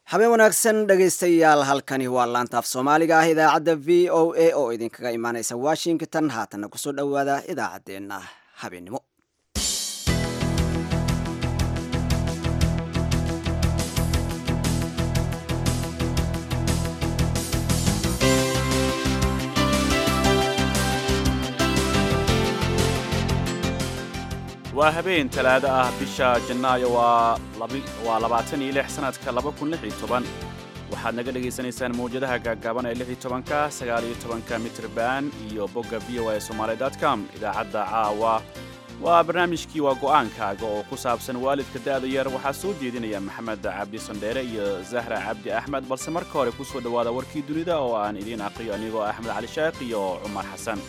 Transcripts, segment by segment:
habeen wanaagsan dhegaystayaal halkani waa laantaaf soomaaliga ah idaacadda v o a oo idinkaga imaaneysa washington haatanna kusoo dhowaada idaacaddeenna habeennimo waa habeen talaado ah bisha janaayo waa labaatan iyo lix sanadka laba kun lix iyo toban waxaad naga dhagaysanaysaan mawjadaha gaaggaaban ee lix iyo tobanka sagaal iyo tobanka mitrban iyo bogga v o a somaali com idaacadda caawa waa barnaamijkii waa go'aankaaga oo ku saabsan waalidka da'da yar waxaa soo jeedinaya maxamed cabdi sandheere iyo zahra cabdi axmed balse marka hore ku soo dhowaada warkii dunida oo aan idiin aqriyo anigoo axmed cali sheekh iyo cumar xasan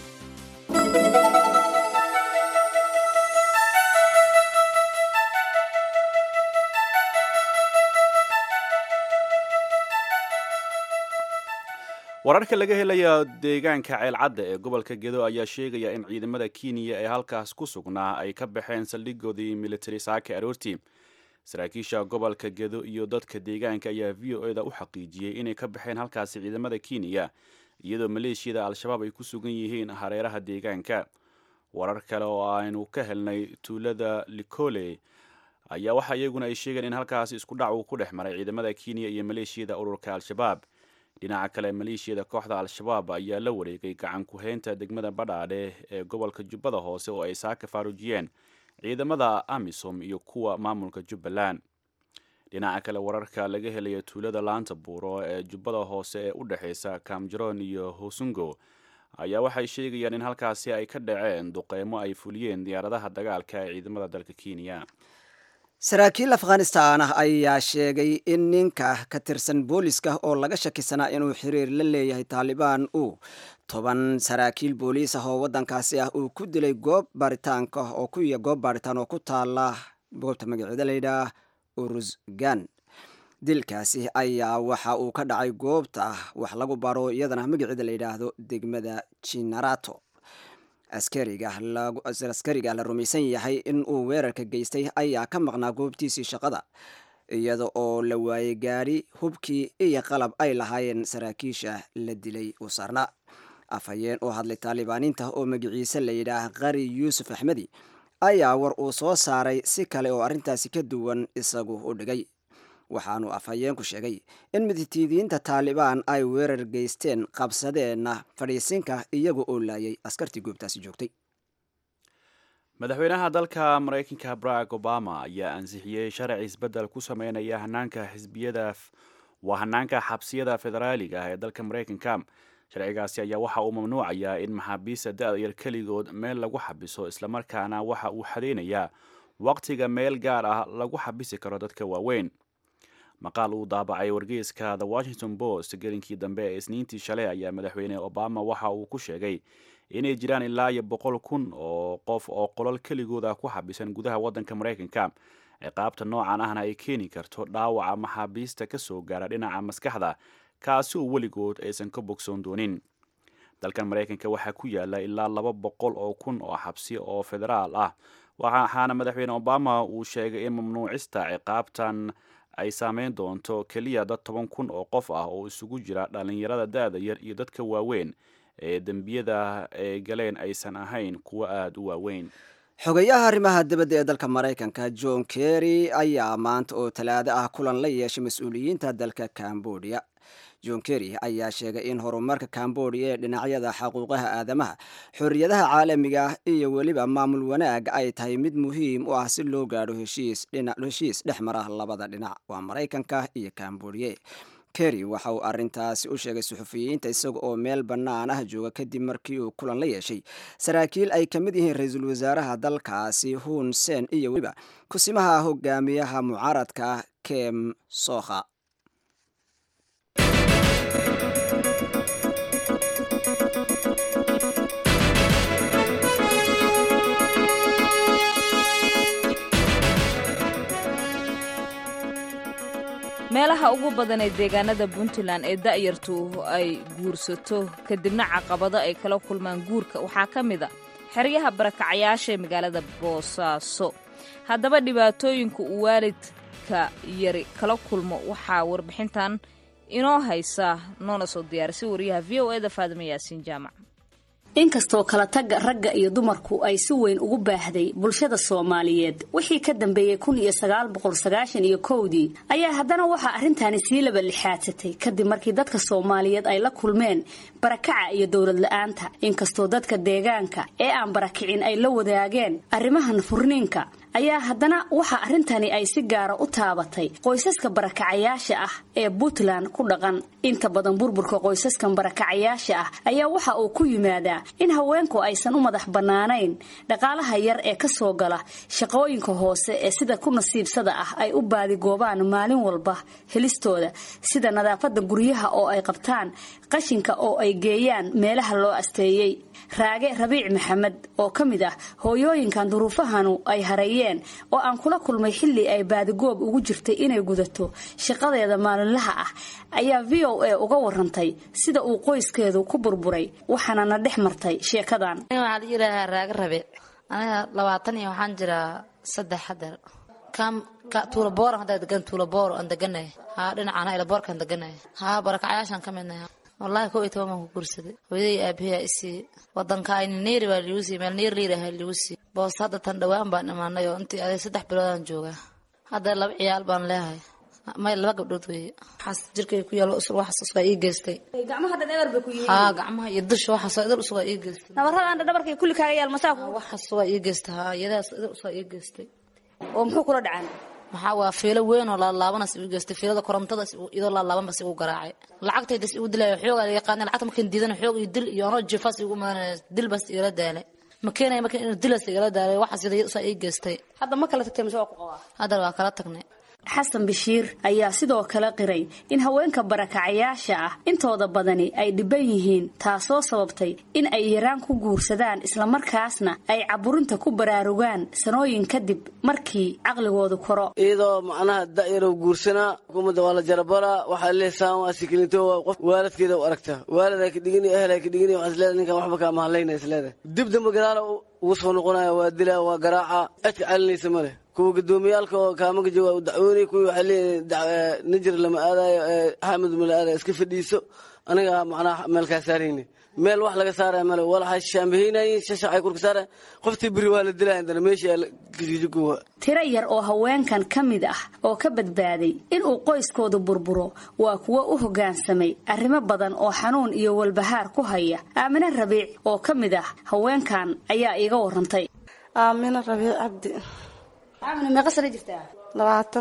wararka laga helaya deegaanka ceelcadda ee gobolka gedo ayaa sheegaya in ciidamada kenya ee halkaas ku sugnaa ay ka baxeen saldhigoodii militari saaka aroortii saraakiisha gobolka gedo iyo dadka deegaanka ayaa v o eda u xaqiijiyey inay ka baxeen halkaasi ciidamada kenya iyadoo maleeshiyada al-shabaab ay ku sugan yihiin hareeraha deegaanka warar kale oo aynu ka helnay tuulada likole ayaa waxa iyaguna ay sheegeen in halkaasi isku dhac uu ku dhex maray ciidamada kenya iyo maleeshiyada ururka al-shabaab dhinaca kale maleeshiyada kooxda al-shabaab ayaa la wareegay gacan ku-heynta degmada badhaadhe ee gobolka jubbada hoose oo ay saaka faarujiyeen ciidamada amisom iyo kuwa maamulka jubbaland dhinaca kale wararka laga helaya tuulada laanta buuro ee jubbada hoose ee u dhexeysa kamjaroon iyo hosungo ayaa waxay sheegayaan in halkaasi ay ka dhaceen duqeymo ay fuliyeen diyaaradaha dagaalka ee ciidamada dalka kenya saraakiil afghanistan ah ayaa sheegay in ninka ka tirsan booliska oo laga shakisanaa inuu xiriir la leeyahay taalibaan uu toban saraakiil booliis ah oo waddankaasi ah uu ku dilay goob baaritaanka oo ku goob baaritaan oo ku taala goobta magaceeda layidhaah urusgan dilkaasi ayaa waxa uu ka dhacay goobta wax lagu baro iyadana magaceeda la yidhaahdo degmada jinarato askariga la rumaysan yahay in uu weerarka geystay ayaa ka maqnaa goobtiisii shaqada iyada oo la waayey gaadhi hubkii iyo qalab ay lahaayeen saraakiisha la dilay uu saarnaa afhayeen oo hadlay taalibaaniinta oo magiciise la yidhaah qari yuusuf axmedi ayaa war uu soo saaray si kale oo arrintaasi ka duwan isagu u dhigay waxaanu afhayeenku sheegay in miditiidiyiinta taalibaan ay weerar geysteen qabsadeenna fadhiisinka iyaga oo laayay askartii goobtaasi joogtay madaxweynaha dalka maraykanka barack obama ayaa ansixiyey sharci isbeddel ku sameynaya hanaanka xisbiyada waa hanaanka xabsiyada federaaliga ah ee dalka maraykanka sharcigaasi ayaa waxa uu mamnuucayaa in maxaabiista da-da yar keligood meel lagu xabiso islamarkaana waxa uu xadeynayaa waqtiga meel gaar ah lagu xabisi karo dadka waaweyn maqaal uu daabacay wargeyska the washington post gelinkii dambe ee isniintii shalay ayaa madaxweyne obama waxa uu ku sheegay inay jiraan ilaa iyo boqol kun oo qof oo qolol keligooda ku xabisan gudaha waddanka maraykanka ciqaabta noocan ahna ay keeni karto dhaawaca maxaabiista ka soo gaara dhinaca maskaxda kaasi oo weligood aysan ka bogsoon doonin dalkan maraykanka waxaa ku yaala ilaa laba boqol oo kun oo xabsi oo federaal ah waxaana madaxweyne obama uu sheegay in mamnuucista ciqaabtan ay saameyn doonto keliya dad toban kun oo qof ah oo isugu jira dhallinyarada da-da yar iyo dadka waaweyn ee dembiyada ay galeen aysan ahayn kuwo aada u waaweyn xogayaha arrimaha dibadda ee dalka maraykanka john kerry ayaa maanta oo talaado ah kulan la yeeshay mas-uuliyiinta dalka cambodia john kerry ayaa sheegay in horumarka cambodia ee dhinacyada xaquuqaha aadamaha xorriyadaha caalamiga ah iyo weliba maamul wanaag ay tahay mid muhiim u ah si loo gaadho heshiis dhex mara labada dhinac waa maraykanka iyo cambodia kerry waxa uu arrintaasi u sheegay suxufiyiinta isaga oo meel bannaan ah jooga kadib markii uu kulan la yeeshay saraakiil ay ka mid yihiin ra-iisul wasaaraha dalkaasi hun sen iyo weliba kusimaha hogaamiyaha mucaaradka kem sokha meelaha ugu badan ee deegaanada puntland ee da'yartu ay guursato kadibna caqabado ay kala kulmaan guurka waxaa ka mid a xeryaha barakacayaasha ee magaalada boosaaso haddaba dhibaatooyinka uu waalid gaadiidka yari kala kulmo waxaa warbixintan inoo haysa noona soo diyaarisay wariyaha v o eda faadima yaasiin jaamac inkastoo kala tagga ragga iyo dumarku ay si weyn ugu baahday bulshada soomaaliyeed wixii ka dambeeyey kun iyo sagaal boqol sagaashan iyo kowdii ayaa haddana waxaa arrintaani sii laba lixaadsatay kadib markii dadka soomaaliyeed ay la kulmeen barakaca iyo dowlad la-aanta inkastoo dadka deegaanka ee aan barakicin ay la wadaageen arrimahan furniinka ayaa haddana waxa arrintani ay si gaara u taabatay qoysaska barakacayaasha ah ee puntland ku dhaqan inta badan burburka qoysaskan barakacayaasha ah ayaa waxa uu ku yimaadaa in haweenku aysan u madax bannaanayn dhaqaalaha yar ee ka soo gala shaqooyinka hoose ee sida ku nasiibsada ah ay u baadigoobaan maalin walba helistooda sida nadaafadda guryaha oo ay qabtaan qashinka oo ay geeyaan meelaha loo asteeyey raage rabiic maxamed oo ka mid ah hooyooyinkan duruufahanu ay hareeyeen oo aan kula kulmay xilli ay baadigoob ugu jirtay inay gudato shaqadeeda maalinlaha ah ayaa v o a uga warantay sida uu qoyskeedu ku burburay waxaana na dhex martay sheekadan waxaa la yidhaahaa raage rabiic aniga labaatan iyo waxaan jiraa saddex hadeer tuulabooran haddaa degan tuulaboor aan deganay haa dhinacana ilaboorkaan deganay haa barakacayaashaan ka midnay wallaahi kow iyo toban baan ku guursaday hooyadii aabahiyaa isii wadanka ayni neeri baa liigu siiyey meel neer liir ahaa liigu siiyey boos hadda tan dhowaan baan imaanay oo intii aday saddex biloodaan joogaa hadda laba ciyaal baan leehay may laba gabdhood weeye waxaas jirkay ku yaalo usur waxaas usgaa ii geystay gacmaha dhan eber bay ku yihiin haa gacmaha iyo dusha waxaas idil usgaa ii geystay nabarradaan dhabarkay kulli kaaga yaal masaa waxaas waa ii geystay haa iyadaas idil usgaa ii geystay oo muxuu kula dhacan maxaa waa fiilo weyn oo laalaabanas igu geystay fiilada korontadas iyadoo laalaabanbas igu garaacay lacagtaydas igu dilaya xoogaa la yaqaana lacagta markaan diidana xoog iyo dil iyo anoo jifaas igu imaanaya dilbas igala daalay ma keenaya markaan inuu dilas igala daalay waxaas iyada usaa ii geystay hadda ma kala tagtay mise waa ku qabaa haddana waa kala tagnay xasan bashiir ayaa sidoo kale qiray in haweenka barakacayaasha ah intooda badani ay dhiban yihiin taasoo sababtay in ay yaraan ku guursadaan islamarkaasna ay caburinta ku baraarugaan sanooyin kadib markii caqligoodu koro iyadoo macnaha da'yarow guursanaa xukuumadda waa la jarabaraa waxaa leesaan waa sikilinto waa qof waaladkeeda u aragtaa waaladaa ka dhigini ehelaa ka dhigini waxaa isleedahay ninkan waxba kaa mahadlayna isleedahay dib damba gadaala ugu soo noqonaya waa dilaa waa garaaca cidka calinaysa ma leh kuwa gudoomiyaalka oo kaamaka jooga u dacwoonay kuwii waxay leeyihin nijir lama aadayo xaamid ma la aadayo iska fadhiiso aniga macnaha meelkaa saarayni meel wax laga saaraya male walaxa shaambahaynayin shashacay kurka saaraya qoftii beri waa la dilaya intana meeshii kisijikuwa tiro yar oo haweenkan ka mid ah oo ka badbaaday inuu qoyskoodu burburo waa kuwo u hoggaansamay arrimo badan oo xanuun iyo walbahaar ku haya aamine rabiic oo ka mid ah haweenkan ayaa iiga warantay aamine rabiic cabdi aamine meeqa sana jirtaa labaatan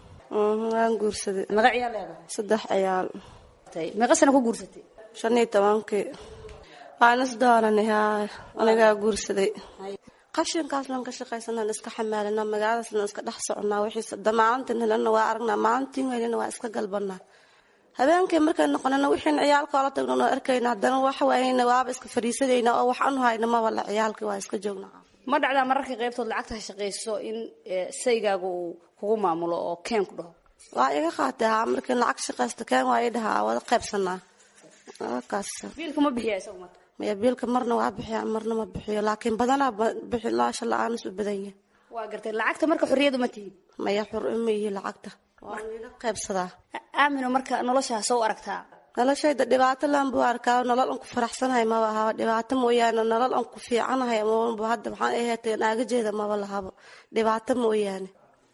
waan guursaday meeqa ciyaal leedahay saddex ciyaal meeqa sana ku guursatay shan iyo tobankii waan isdooranay haa anigaa guursaday qashinkaaslan ka shaqaysanaan iska xamaalanaa magaaladaaslan iska dhex soconaa wixiis maalintan helana waa aragnaa maalintiin helana waa iska galbanaa habeenkii markay noqonana wixiin ciyaalkoola tagno noo arkayna haddana waxwaayna waaba iska fadhiisanayna oo wax anu hayna maba la ciyaalkii waa iska joognaa ma dhacdaa mararka qaybtood lacagta shaqayso in saygaaga uu kugu maamulo oo keen ku dhaho waa iga qaatay haa markii lacag shaqaysta keen waa ii dhahaa wada qaybsanaa kaas biilka ma bixiya isagu marka maya biilka marna waa bixiya marna ma bixiyo laakiin badanaa bixi laasha la-aanis u badan yahay waa gartay lacagta marka xorriyadu ma tihin maya xur ima yihi lacagta waa iga qaybsadaa aamino marka noloshaas soo aragtaa noloshayda dhibaato laan buu arkaa nolol an ku faraxsanahay maba ahaba dhibaato mooyaane nolol an ku fiicanahay maba hadda maxaan aheetay naagajeeda maba lahabo dhibaato mooyaane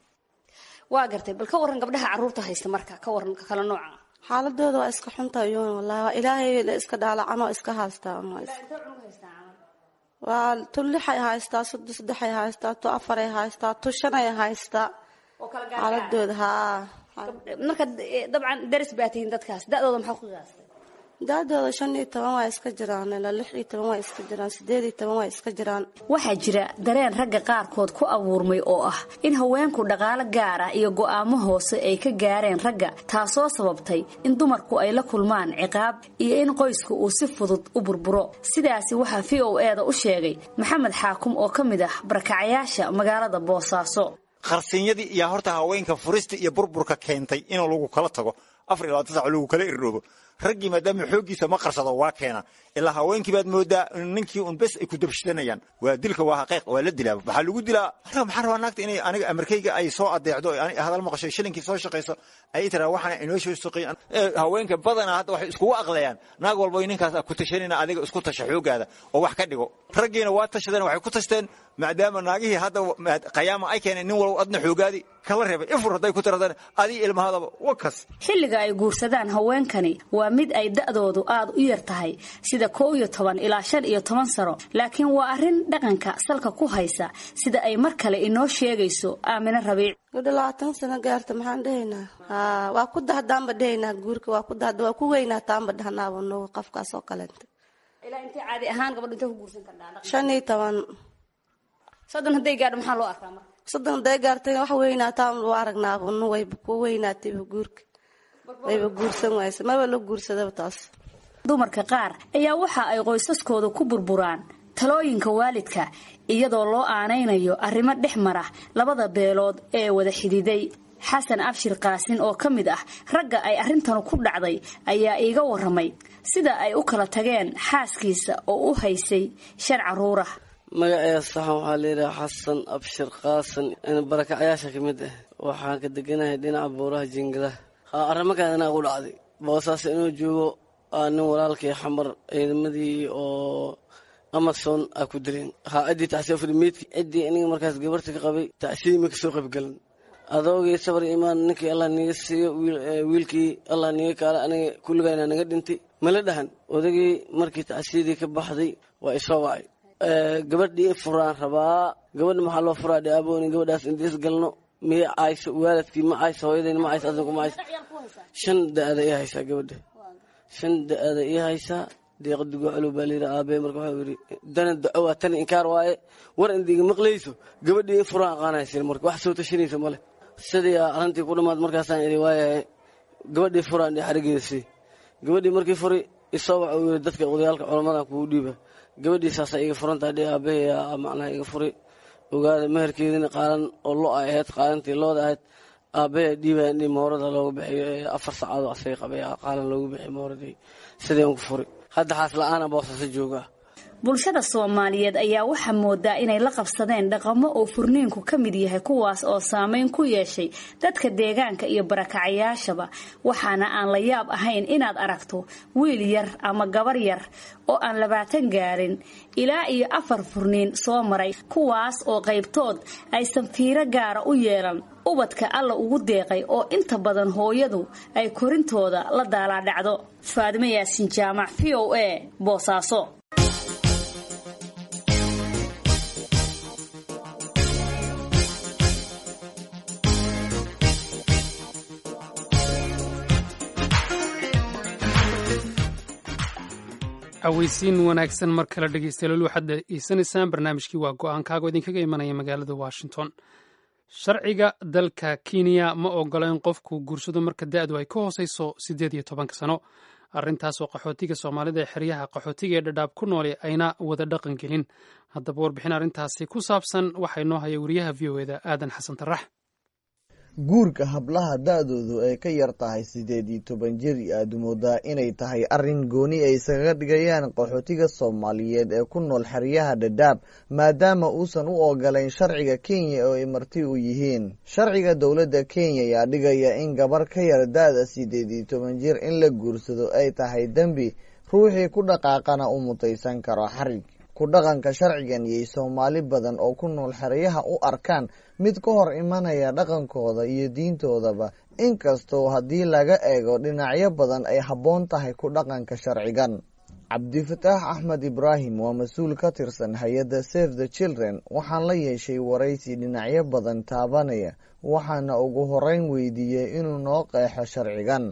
waa gartay bal ka waran gabdhaha carruurta haysta marka ka waran ka kala nooca xaaladooda waa iska xunta yoon wallahi waa ilaahay la iska dhaalacan oo iska haystaa waa tu lixay haystaa soddo saddexay haystaa tu afaray haystaa tu shanay haystaa xaaladooda haa marka dabcan daris baa tihiin dadkaas da-dooda maxaa ku qiyaastay da-dooda shan iyo toban waa iska jiraan ilaa lix iyo toban waa iska jiraan sideed iyo toban waa iska jiraan waxaa jira dareen ragga qaarkood ku abuurmay oo ah in haweenku dhaqaalo gaar ah iyo go'aamo hoose ay ka gaareen ragga taasoo sababtay in dumarku ay la kulmaan ciqaab iyo in qoysku uu si fudud u burburo sidaasi waxaa v o e da u sheegay maxamed xaakum oo ka mid ah barakacayaasha magaalada boosaaso qarsinyadii iyaa horta haweenka furista iyo burburka keentay in lagu kala tago afar iyo labaatan sac lagu kala irdhoobo raggii maadaama xooggiisa ma qarsado waa keena ilaa haweenkii baad moodaa in ninkii un bes ay ku dabshidanayaan waa dilka waa xaqiiq waa la dilaa waxaa lagu dilaa aniga maxaan rabaa naagta inay aniga amarkayga ay soo adeecdo ay hadal maqasho shilinkii soo shaqayso ay tiraa waxaan inoo soo shaqeeyan haweenka badanaa hadda waxay iskugu aqlayaan naag walba ninkaas ku tashanina adiga isku tasha xoogaada oo wax ka dhigo raggiina waa tashadeen waxay ku tashteen maadaama naagihii hadda qayaama ay keeneen nin walba adna xoogaadi kala reebay ifur hadday ku tiradaan adii ilmahadaba wakas xilliga ay guursadaan haweenkani waa mid ay da'doodu aad u yar tahay sida koow iyo toban ilaa shan iyo toban sano laakiin waa arrin dhaqanka salka ku haysa sida ay mar kale inoo sheegayso aamine rabiic gudho labaatan sano gaarta maxaan dhehaynaa haa waa ku dahdaanba dhehaynaa guurka waa ku dahda waa ku weynaataanba dhahnaaba nuga qofkaas oo kaleenta ilaa intay caadi ahaan gabadhu intay ku guursan kardhaa shan iyo toban soddon hadday gaadho maxaa loo arkaa marka soddon hadday gaartay wax weynaataan u aragnaaba nu wayba ku weynaatayba guurka wayba guursan waysa maba la guursadaba taas dumarka qaar ayaa waxa ay qoysaskooda ku burburaan talooyinka waalidka iyadoo loo aanaynayo arrimo dhex mara labada beelood ee wada xididay xasan abshir qaasin oo ka mid ah ragga ay arrintanu ku dhacday ayaa iiga waramay sida ay u kala tageen xaaskiisa oo u haysay shan caruurah magaceeda saxan waxaa layidhaha xasan abshir qaasan barakacayaasha ka mid ah waxaan ka deganahay dhinaca buuraha jingadaha arrimakaan inaa ku dhacday boosaas inuu joogo nin walaalkii xamar ciidamadii oo amason aa ku dileen haa ciddii tacsiya furmeedki ciddii iniga markaas gabarta ka qabay tacsiyadii ma kasoo qaybgalan adoogii sabar imaan ninkii allah niga siiyo wiilkii allah niga kaala aniga kulligayna naga dhintay mala dhahan odagii markii tacsiyadii ka baxday waa isoo wacay gabadhii furaan rabaa gabadha maxaa loo furaa dhe abooni gabadhaas intiis galno miya cayso waalidkii ma cayso hooyadayna ma cayso adinku ma cayso shan da-ada ii haysaa gabadha shan da-ada ii haysaa deeqa dugoocalow baa layidhi aabee marka waxau yidhi dana daco waa tani inkaar waaye war indiga maqlayso gabadhii in furaan aqaanaysin marka wax soo tashanaysa male sidii arrintii ku dhammaad markaasaan idhi waayahay gabadhii furaan dhe xarigeeda sii gabadhii markii furi isoo waxa uu yidhi dadka odayaalka culamadan kugu dhiiba gabadhii saasa iga furantaa dhe aabahaya macnaha iga furi ogaada meherkeedina qaalan oo lo ay ahayd qaalantii looda ahayd aabahaya dhiibaya in moorada loogu bixiyo afar sacaadoo asaga qabay qaalan loogu bixiyo mooradii sidii aan ku furi hadda xaas la-aana boosasa jooga bulshada soomaaliyeed ayaa waxaa moodaa inay la qabsadeen dhaqamo oo furniinku ka mid yahay kuwaas oo saameyn ku yeeshay dadka deegaanka iyo barakacayaashaba waxaana aan la yaab ahayn inaad aragto wiil yar ama gabar yar oo aan labaatan gaarin ilaa iyo afar furniin soo maray kuwaas oo qaybtood aysan fiiro gaara u yeelan ubadka alla ugu deeqay oo inta badan hooyadu ay korintooda la daalaadhacdo faadimo yaasin jaamac v o a boosaaso aweysiin wanaagsan mar kale dhegeystayaal waxaad dhegeysanaysaan barnaamijkii waa go-aankaago idinkaga imanaya magaalada washington sharciga dalka kenya ma ogola in qofku guursado marka da-du ay ka hooseyso siddeed iyo tobanka sano arrintaasoo qaxootiga soomaalida ee xeryaha qaxootiga ee dhadhaab ku noole ayna wada dhaqan gelin haddaba warbixin arrintaasi ku saabsan waxaa inoo haya wariyaha v o eda aadan xasan tarax guurka hablaha da-doodu ay ka yar tahay siddeed iyo toban jir aada moodaa inay tahay arrin gooni ay isaga dhigayaan qaxootiga soomaaliyeed ee ku nool xeryaha dhadhaab maadaama uusan u ogolayn sharciga kenya oo ay marti u yihiin sharciga dowladda kenya ayaa dhigaya in gabar ka yar da-da siddeed iyo toban jir in la guursado ay tahay dembi ruuxii ku dhaqaaqana u mutaysan karo xarig ku dhaqanka sharcigan iyay soomaali badan oo ku nool xeryaha u arkaan mid ka hor imanaya dhaqankooda iyo diintoodaba inkastoo haddii laga eego dhinacyo badan ay habboon tahay ku dhaqanka sharcigan cabdifataax axmed ibraahim waa mas-uul ka tirsan hay-adda save the children waxaan la yeeshay waraysi dhinacyo badan taabanaya waxaana ugu horeyn weydiiyey inuu noo qeexo sharcigan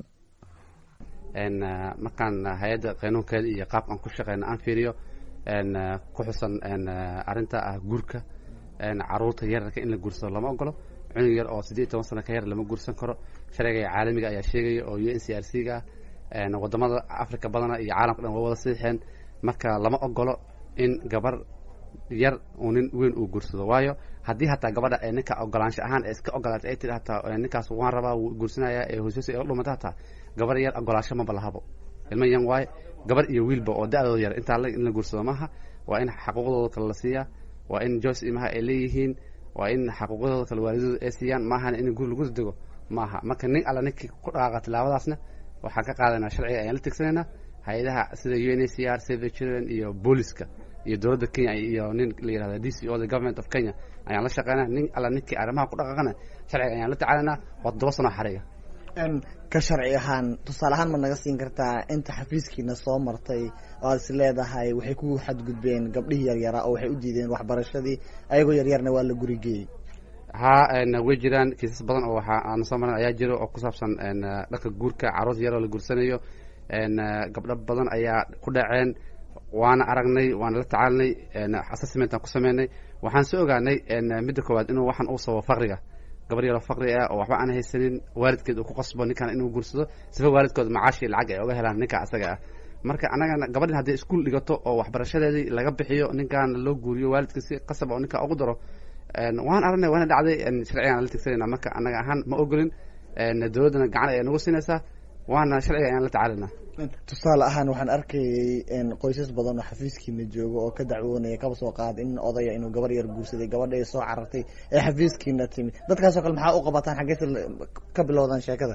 markaan hay-adda qanuunkeeda iyo qaabkaan ku shaqeyna aan fiiriyo ku xusan arinta ah guurka caruurta yararka in la guursado lama ogolo cunug yar oo siddeed toban sano ka yar lama guursan karo sharciga caalamiga ayaa sheegaya oo u n c r c ga ah wadamada africa badana iyo caalamka dhan waa wada siixeen marka lama ogolo in gabar yar uu nin weyn uu guursado waayo haddii hataa gabadha ee ninka ogolaansho ahaan ee iska ogolaatay ay tiri hataa ninkaas waan rabaa wuu guursanaya ee hooshoos ee dhumata hataa gabar yar ogolaansho maba lahabo ilmo yan waaye gabar iyo wiilba oo da-dooda yar intaa in la guursado maaha waa in xaquuqdooda kale la siiyaa waa in joyce imaha ay leeyihiin waa in xaquuqdooda kale waalidooda ay siiyaan maahana in guur lagu dego maaha marka nin alla ninkii ku dhaqaaqa tilaabadaasna waxaan ka qaadanaa sharciga ayaan la tigsanaynaa hay-adaha sida u n a c r save the children iyo booliska iyo dowladda kenya iyo nin la yihahda d c o the government of kenya ayaan la shaqeynaa nin alla ninkii arrimaha ku dhaqaaqana sharciga ayaan la tacaalanaa waa toddoba sano xariga ka sharci ahaan tusaale ahaan ma naga siin kartaa inta xafiiskiina soo martay oo aad is leedahay waxay ku xadgudbeen gabdhihii yaryaraa oo waxay u diideen waxbarashadii ayagoo yaryarna waa la gurigeeyey haa way jiraan kiisas badan oo waxa aan soo maran ayaa jiro oo ku saabsan dharka guurka carruurta yaroo la guursanayo gabdho badan ayaa ku dhaceen waana aragnay waana la tacaalinay assessmentaan ku sameynay waxaan soo ogaanay midda koowaad inuu waxaan uu sabo faqriga gabar yaroo faqri ah oo waxba aan haysanin waalidkeed uu ku qasbo ninkan inuu guursado sifa waalidkood macaashi lacag ay oga helaan ninka asaga ah marka anagana gabadhin hadday iskuol dhigato oo waxbarashadeedii laga bixiyo ninkan loo guuriyo waalidka si qasab oo ninka ugu daro waan aragnay waana dhacday sharcigaan la tigsanayna marka anaga ahaan ma ogolin dowladdana gacan ayaa nagu siinaysaa waana sharciga ayaan la tacaalinaa tusaale ahaan waxaan arkayay qoysas badan oo xafiiskiina jooga oo ka dacwoonaya kaba soo qaad in odaya inuu gabar yar guursaday gabadha ay soo carartay ee xafiiskiina timi dadkaasoo kale maxaa u qabataan xaggeysa ka bilowdaan sheekada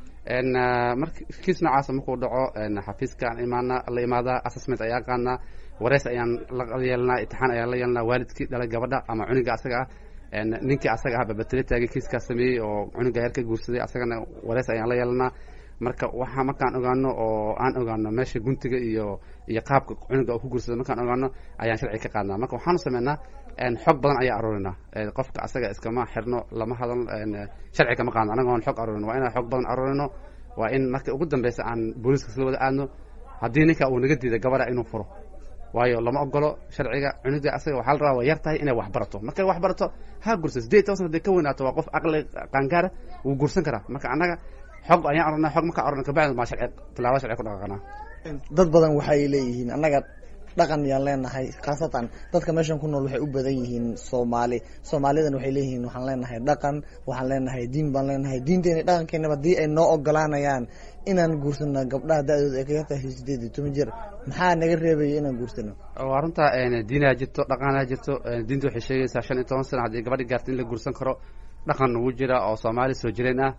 mar kiis noocaasa markuu dhaco xafiiskaan imaana la imaadaa assessment ayaa qaadnaa wareys ayaan la yeelnaa itixaan ayaan la yeelnaa waalidkii dhalay gabadha ama cuniga asaga ah ninkii asaga ah babatele taagay kiiskaa sameeyey oo cuniga yar ka guursaday asagana wareys ayaan la yeelanaa marka waxa markaan ogaano oo aan ogaano meesha guntiga iyo iyo qaabka cunuga uu ku guursado markaan ogaano ayaan sharci ka qaadnaa marka waxaanu sameynaa xog badan ayaa aruurinaa qofka asaga iskama xirno lama hadal sharci kama qaadno anagoon xog aruurin waa inaan xog badan aruurino waa in marka ugu dambeysa aan booliiska isla wada aadno haddii ninka uu naga diiday gabadha inuu furo waayo lama ogolo sharciga cunuga asaga waxaa la rabaa waa yar tahay inay wax barato markay wax barato ha gursa sideed toban sana haday ka weynaato waa qof aqli qaangaara wuu guursan karaa marka annaga xog ayaan orana xog markaa orana kabacdi maa sharci tilaabo sharci ku dhaqaaqanaa dad badan waxay leeyihiin annaga dhaqan yaan leenahay khaasatan dadka meeshan ku nool waxay u badan yihiin soomaali soomaalidan waxay leeyihiin waxaan leenahay dhaqan waxaan leenahay diin baan leenahay diinteena dhaqankeenaba haddii ay noo ogolaanayaan inaan guursano gabdhaha da-dooda ay kaga tahay sideed iyo toban jir maxaa naga reebaya inaan guursano waa runta diinaa jirto dhaqanaa jirto diinta waxay sheegaysaa shan iyo toban sano haddii gabadhi gaarta in la guursan karo dhaqan ugu jira oo soomaali soo jireen ah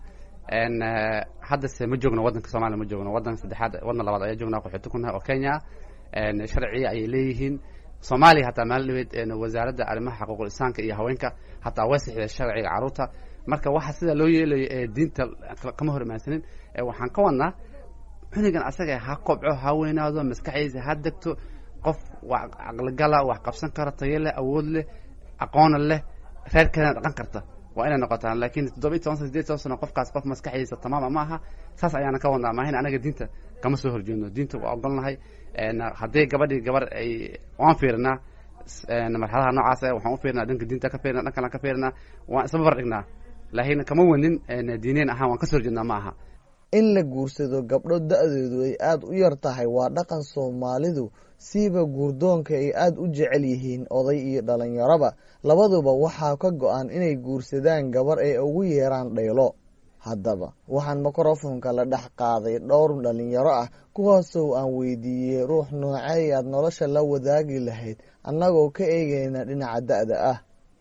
haddase ma joogno waddanka soomaaliya ma joogno waddanka saddexaad waddan labaad ayaa joognaa qaxooti ku nahay oo kenya ah sharciya ayay leeyihiin soomaaliya hataa maalin dhaweed wasaaradda arrimaha xaquuqul insaanka iyo haweenka hataa way sixday sharciga carruurta marka waxa sida loo yeelayo ee diinta kama hor imaansanin waxaan ka wadnaa cunugan asaga ha kobco ha weynaado maskaxdiisa ha degto qof wax caqligala wax qabsan kara tayo leh awood leh aqoona leh reerkeedana dhaqan karta waa inay noqotaa laakiin toddoba iyo toban sana sideed toban sano qofkaas qof maskaxdiisa tamaama ma aha saas ayaana ka wadnaa maahin anaga diinta kama soo horjeedno diinta waa ogolnahay haddii gabadhii gabar ay waan fiirinaa marxaladaha noocaas waxaan u fiirinaa dhanka diinta ka fiirina dhankan ka fiirinaa waan isla babar dhignaa laakiin kama wanin diineen ahaan waan ka soo horjeednaa ma aha in la guursado gabdho da-doodu ay aada u yar tahay waa dhaqan soomaalidu siiba guurdoonka ay aada u jecel yihiin oday iyo dhalinyaroba labaduba waxaa ka go-an inay guursadaan gabar ay ugu yeeraan dhaylo haddaba waxaan mikrofonka la dhex qaaday dhowr dhalinyaro ah kuwaasoo aan weydiiyey ruux noocey aad nolosha la wadaagi lahayd annagoo ka eegeyna dhinaca da-da ah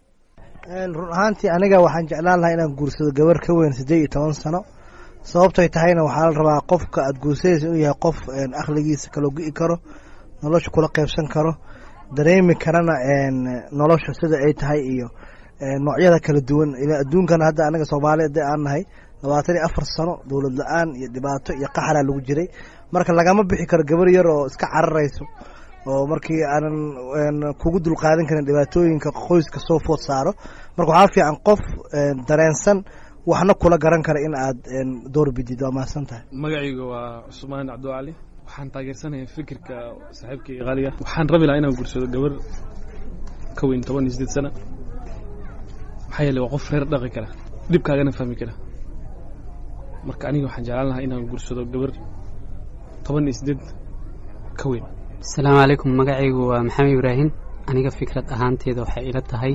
run ahaantii aniga waxaan jeclaan lahaa inaan guursado gabar ka weyn siddeed iyo toban sano sababtay tahayna waxaa la rabaa qofka aada guursadaysa inuu yahay qof akhligiisa kala go-i karo nolosha kula qeybsan karo dareemi karana nolosha sida ay tahay iyo noocyada kala duwan adduunkana hadda anaga soomaaliya de aan nahay labaatan iyo afar sano dowlad la-aan iyo dhibaato iyo qaxalaa lagu jiray marka lagama bixi karo gabar yar oo iska cararayso oo markii aanan kugu dulqaadan karin dhibaatooyinka qoyska soo food saaro marka waxaa fiican qof dareensan waxna kula garan kara in aad door bidid waa mahadsan tahay magacayga waa cusmaan cabdicali waxaan taageersanayaa fikirka saaxiibkayga qaaliga waxaan rabi lahaa inaan guursado gabar ka weyn toban iyo sideed sana maxaa yeeley waa qof reer dhaqi kara dhibkaagana fahmi kara marka aniga waxaan jeclaan lahaa inaan guursado gabar toban iyo sideed ka weyn asalaamu calaykum magacaygu waa maxamed ibraahim aniga fikrad ahaanteeda waxay ila tahay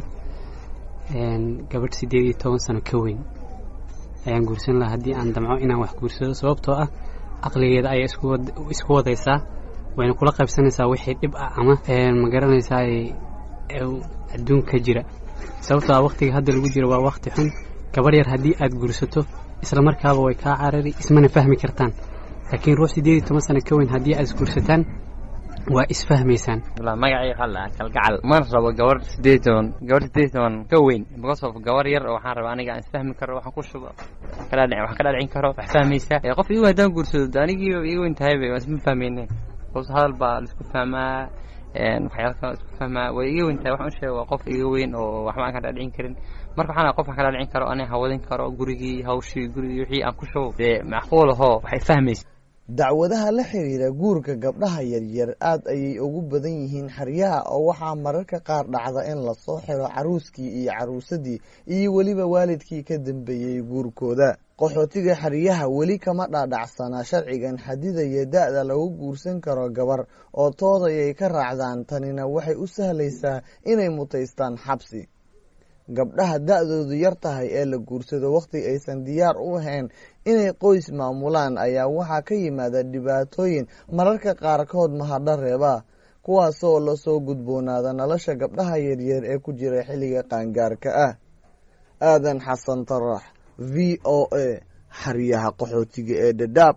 gabadh siddeed iyo toban sano ka weyn ayaan guursan lahaa haddii aan damco inaan wax guursado sababtoo ah aqligeeda ayay isku wadaysaa wayna kula qaybsanaysaa wixii dhib ah ama ma garanaysaa adduunka jira sababtoo ah waqtiga hadda lagu jiro waa waqti xun gabarh yar haddii aad guursato isla markaaba way kaa carari ismana fahmi kartaan laakiin ruux siddeed iyo toban sano ka weyn haddii aad isguursataan waa isfahmaysaan magacii qala kalgacal mana rabo gabar sideed toban gabar sideed toban ka weyn because of gabar yar oo waxaan rabaa aniga aan isfahmi karo waxaan ku shubo wax ka dhaadhicin karo wax fahmaysa qof igu haddaan guursado anigiiba iga weyn tahayba waan isma fahmayne bas hadal baa laisku fahmaa waxyaala kale isku fahmaa way iga weyn tahay waxaan u sheega waa qof iga weyn oo waxba aan ka dhaadhicin karin marka waxaan qof aan ka dhaadhicin karo ani hawadin karo gurigii hawshii gurigii wixii aan ku shubo dee macquul ahoo waxay fahmaysa dacwadaha la xiriira guurka gabdhaha yaryar aad ayay ugu badan yihiin xeryaha oo waxaa mararka qaar dhacda in lasoo xiro caruuskii iyo caruusadii iyo weliba waalidkii ka dambeeyey guurkooda qaxootiga xeryaha weli kama dhaadhacsanaa sharcigan xadidaya da-da lagu guursan karo gabar oo toodayay ka raacdaan tanina waxay u sahlaysaa inay mutaystaan xabsi gabdhaha da-doodu yar tahay ee la guursado wakhti aysan diyaar u ahayn inay qoys maamulaan ayaa waxaa ka yimaada dhibaatooyin mararka qaarkood mahadho reeba kuwaasoo lasoo gudboonaada nolosha gabdhaha yaryar ee ku jira xilliga qaangaarka ah aadan xasan tarax v o a xaryaha qaxootiga ee dhadhaab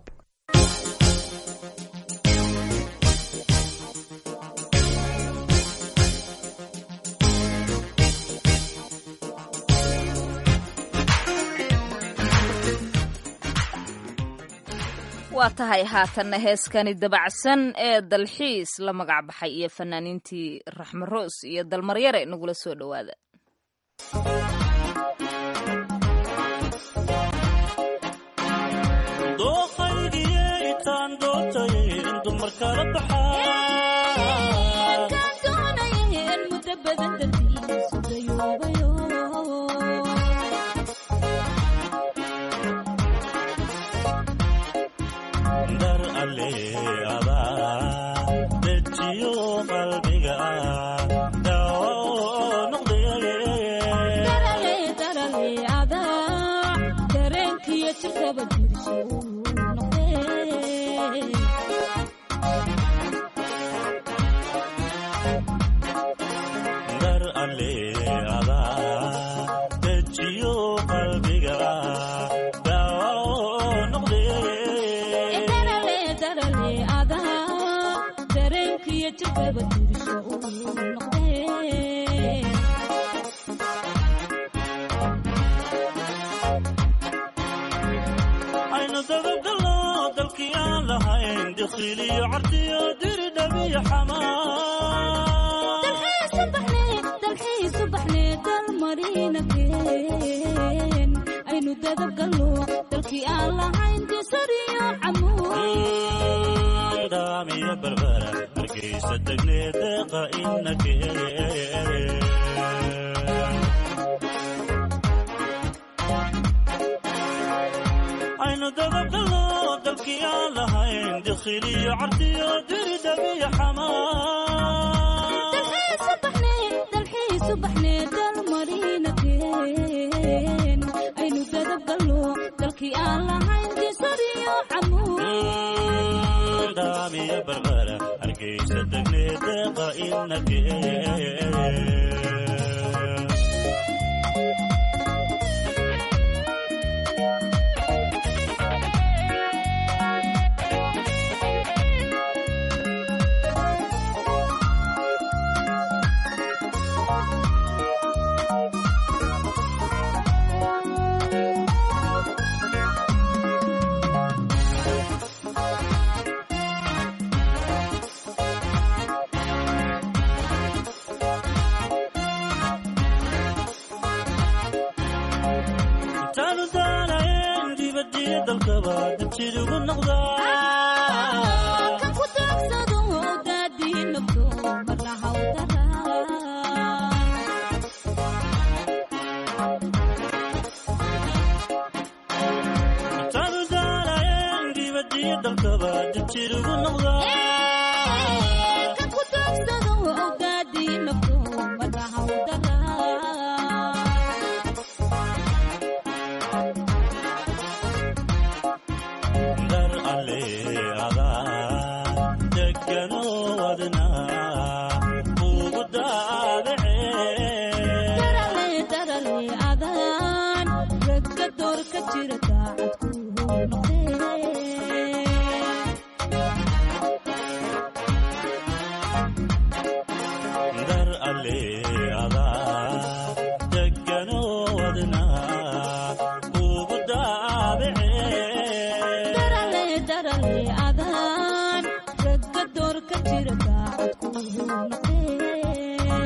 waa tahay haatanna heeskani dabacsan ee dalxiis la magac baxay iyo fanaaniintii raxme roos iyo dalmaryare nagula soo dhowaada ale adaan ragga door ka jira daacad ku noqdee dar alle adaa deganoodna ugu daabicee darale darale adaan ragga door ka jira daacad ku noqdee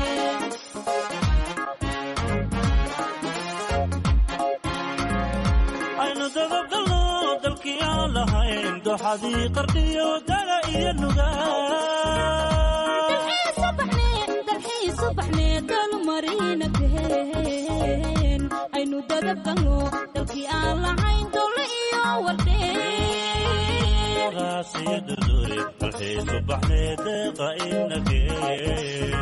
aynu dababgalno dalkii aan lahayn doxadii qardhiyo dala iyo nugaa dalmarina aynu dadabgalno dalkii aan lahayn dole iyo wardheen qaasiyo durduri halxiisu baxnee deeqa inagee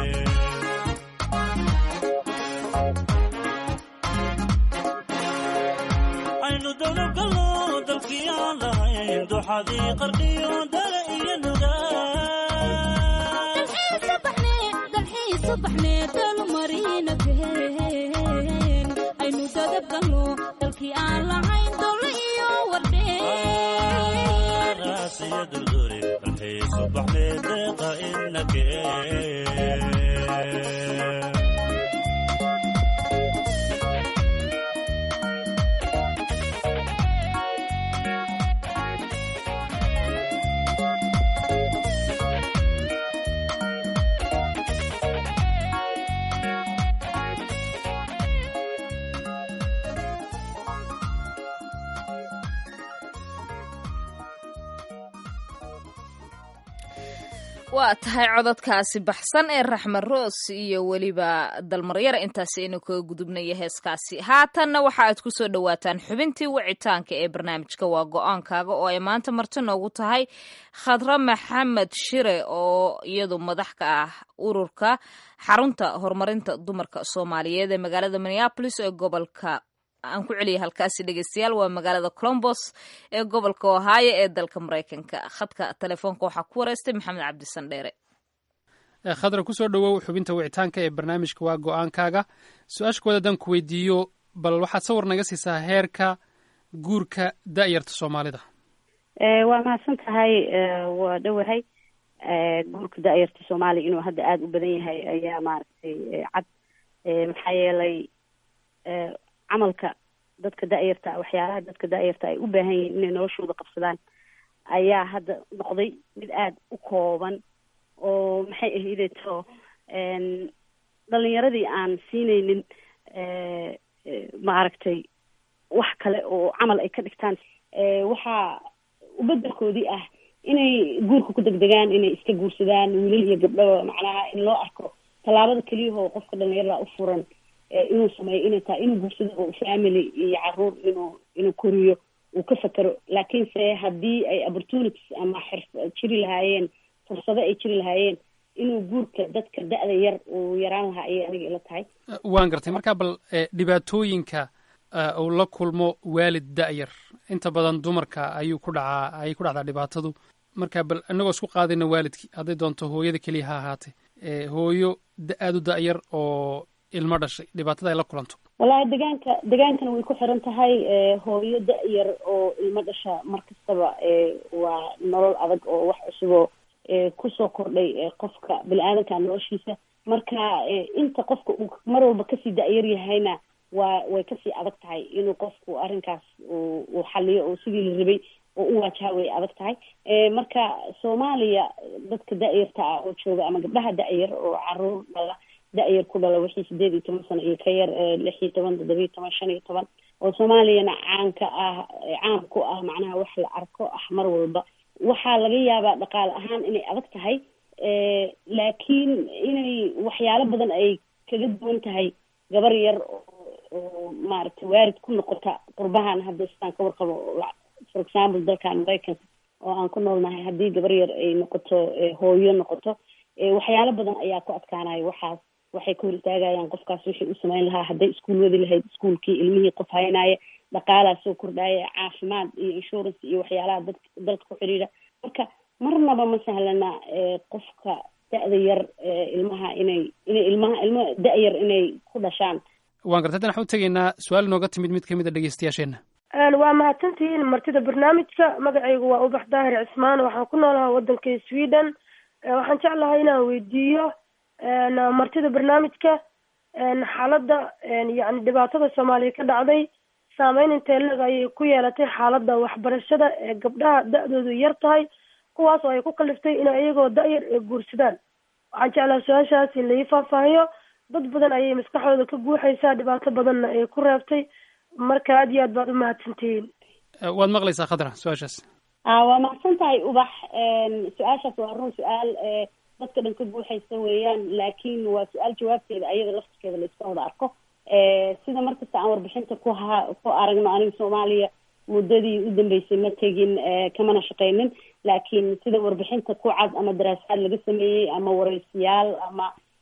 aynu dababgalno dalkii aan lahayn doxadii qardhiyo dala iyo nugaa subaxnee dalmarina been aynu dadabgalno dalkii aan lahayn dole iyo wardheen qaasiyo durduri halxiisu baxnee deeqa inagee waa tahay cododkaasi baxsan ee raxmed roos iyo weliba dalmaryara intaasi aynu kaga gudubnaya heeskaasi haatanna waxa aad ku soo dhowaataan xubintii wicitaanka ee barnaamijka waa go-aankaaga oo ay maanta marti noogu tahay khadra maxamed shire oo iyadu madax ka ah ururka xarunta horumarinta dumarka soomaaliyeed ee magaalada minneapolis ee gobolka aan ku celiyay halkaasi dhegeystayaal waa magaalada colombos ee gobolka ohaayo ee dalka maraykanka khadka telefoonka waxaa ku wareystay maxamed cabdisan dheere khadra kusoo dhowow xubinta wicitaanka ee barnaamijka waa go-aankaaga su-aasha kuwaad haddaan ku weydiiyo bal waxaad sawir naga siisaa heerka guurka da'yarta soomaalida waa mahadsan tahay waa dhowahay guurka da'yarta soomaaliya inuu hadda aada u badan yahay ayaa maaragtay cad maxaa yeelay camalka dadka da'yarta waxyaalaha dadka da'yarta ay u baahan yihiin inay noloshooda qabsadaan ayaa hadda noqday mid aada u kooban oo maxay ahaydeto dhalinyaradii aan siinaynin maaragtay wax kale oo camal ay ka dhigtaan waxaa ubedelkoodii ah inay guurka ku degdegaan inay iska guursadaan wiilal iyo gabdho macnaha in loo arko tallaabada keliyahoo qofka dhalinyarada u furan inuu sameeyo inay tahay inuu guursado oo family iyo caruur inuu inuu koriyo uu ka fakero laakiinse haddii ay opportunities ama xirf jiri lahaayeen fursado ay jiri lahaayeen inuu guurka dadka da-da yar uu yaraan lahaa ayay aniga ila tahay waan gartay marka bal dhibaatooyinka uu la kulmo waalid da-yar inta badan dumarka ayuu ku dhacaa ayay ku dhacdaa dhibaatadu marka bal inagoo isku qaadayna waalidkii hadday doonto hooyada keliya ha ahaatee hooyo aada u da-yar oo ilmo dhashay dhibaatada ay la kulanto wallaahi degaanka degaankana way ku xiran tahay hooyo da-yar oo ilmo dhasha mar kastaba waa nolol adag oo wax cusuboo kusoo kordhay qofka bini-aadanka noloshiisa marka inta qofka uu mar walba kasii da-yar yahayna waa way kasii adag tahay inuu qofku arrinkaas uu xaliyo oo sidii la rabay oo u waajaha way adag tahay marka soomaaliya dadka da-yarta ah oo jooga ama gabdhaha da-yar oo caruur dhala da-yar ku dhala wixii sideed iyo toban sano iyo ka yar lix iyo toban toddoba iyo toban shan iyo toban oo soomaaliyana caanka ah caan ku ah macnaha wax la arko ah mar walba waxaa laga yaabaa dhaqaale ahaan inay adag tahay laakiin inay waxyaalo badan ay kaga duwan tahay gabar yar oo maaragtay waarid ku noqota qurbahan hadda sidaan ka warqabo for example dalkan maraykanka oo aan ku noolnahay haddii gabar yar ay noqoto hooyo noqoto waxyaalo badan ayaa ku adkaanaya waxaas waxay ka hor istaagayaan qofkaas wixii u samayn lahaa hadday iskuul wadi lahayd iskuulkii ilmihii qof haynaya dhaqaalaa soo kordhaya caafimaad iyo insurance iyo waxyaalaha dad dalka ku xidhiidha marka marnaba ma sahlana qofka da-da yar ilmaha inay inay ilmaha ilmo da-yar inay ku dhashaan waan gartay haddana waxaan u tegaynaa su-aal inooga timid mid ka mid a dhegeystayaasheenna waa mahadsantihiin martida barnaamijka magacaygu waa ubax daahir cismaan waxaan ku noolahaa waddanka sweden waxaan jeclahay inaan weydiiyo martida barnaamijka xaaladda yani dhibaatada soomaaliya ka dhacday saameyn intee leg ayay ku yeelatay xaaladda waxbarashada ee gabdhaha da-doodu yar tahay kuwaas oo ay ku kaliftay inay iyagoo da-yar ee guursadaan waxaan jeclaha su-aashaas in lai faahfaahiyo dad badan ayay maskaxdooda ka guuxaysaa dhibaato badanna ay ku reebtay marka aad iyo aad baad u mahadsantihiin waad maqlaysaa khadra su-aashaas waa mahadsan tahay ubax su-aashaas waa run su-aal dadka dhan ka guuxaysa weeyaan laakiin waa su-aal jawaabteeda ayada laftirkeeda la iska wada arko sida markasta aan warbixinta ku ha ku aragno aniga soomaaliya muddadii u dambeysay ma tegin kamana shaqeynin laakiin sida warbixinta ku cad ama daraasaad laga sameeyey ama wareysiyaal ama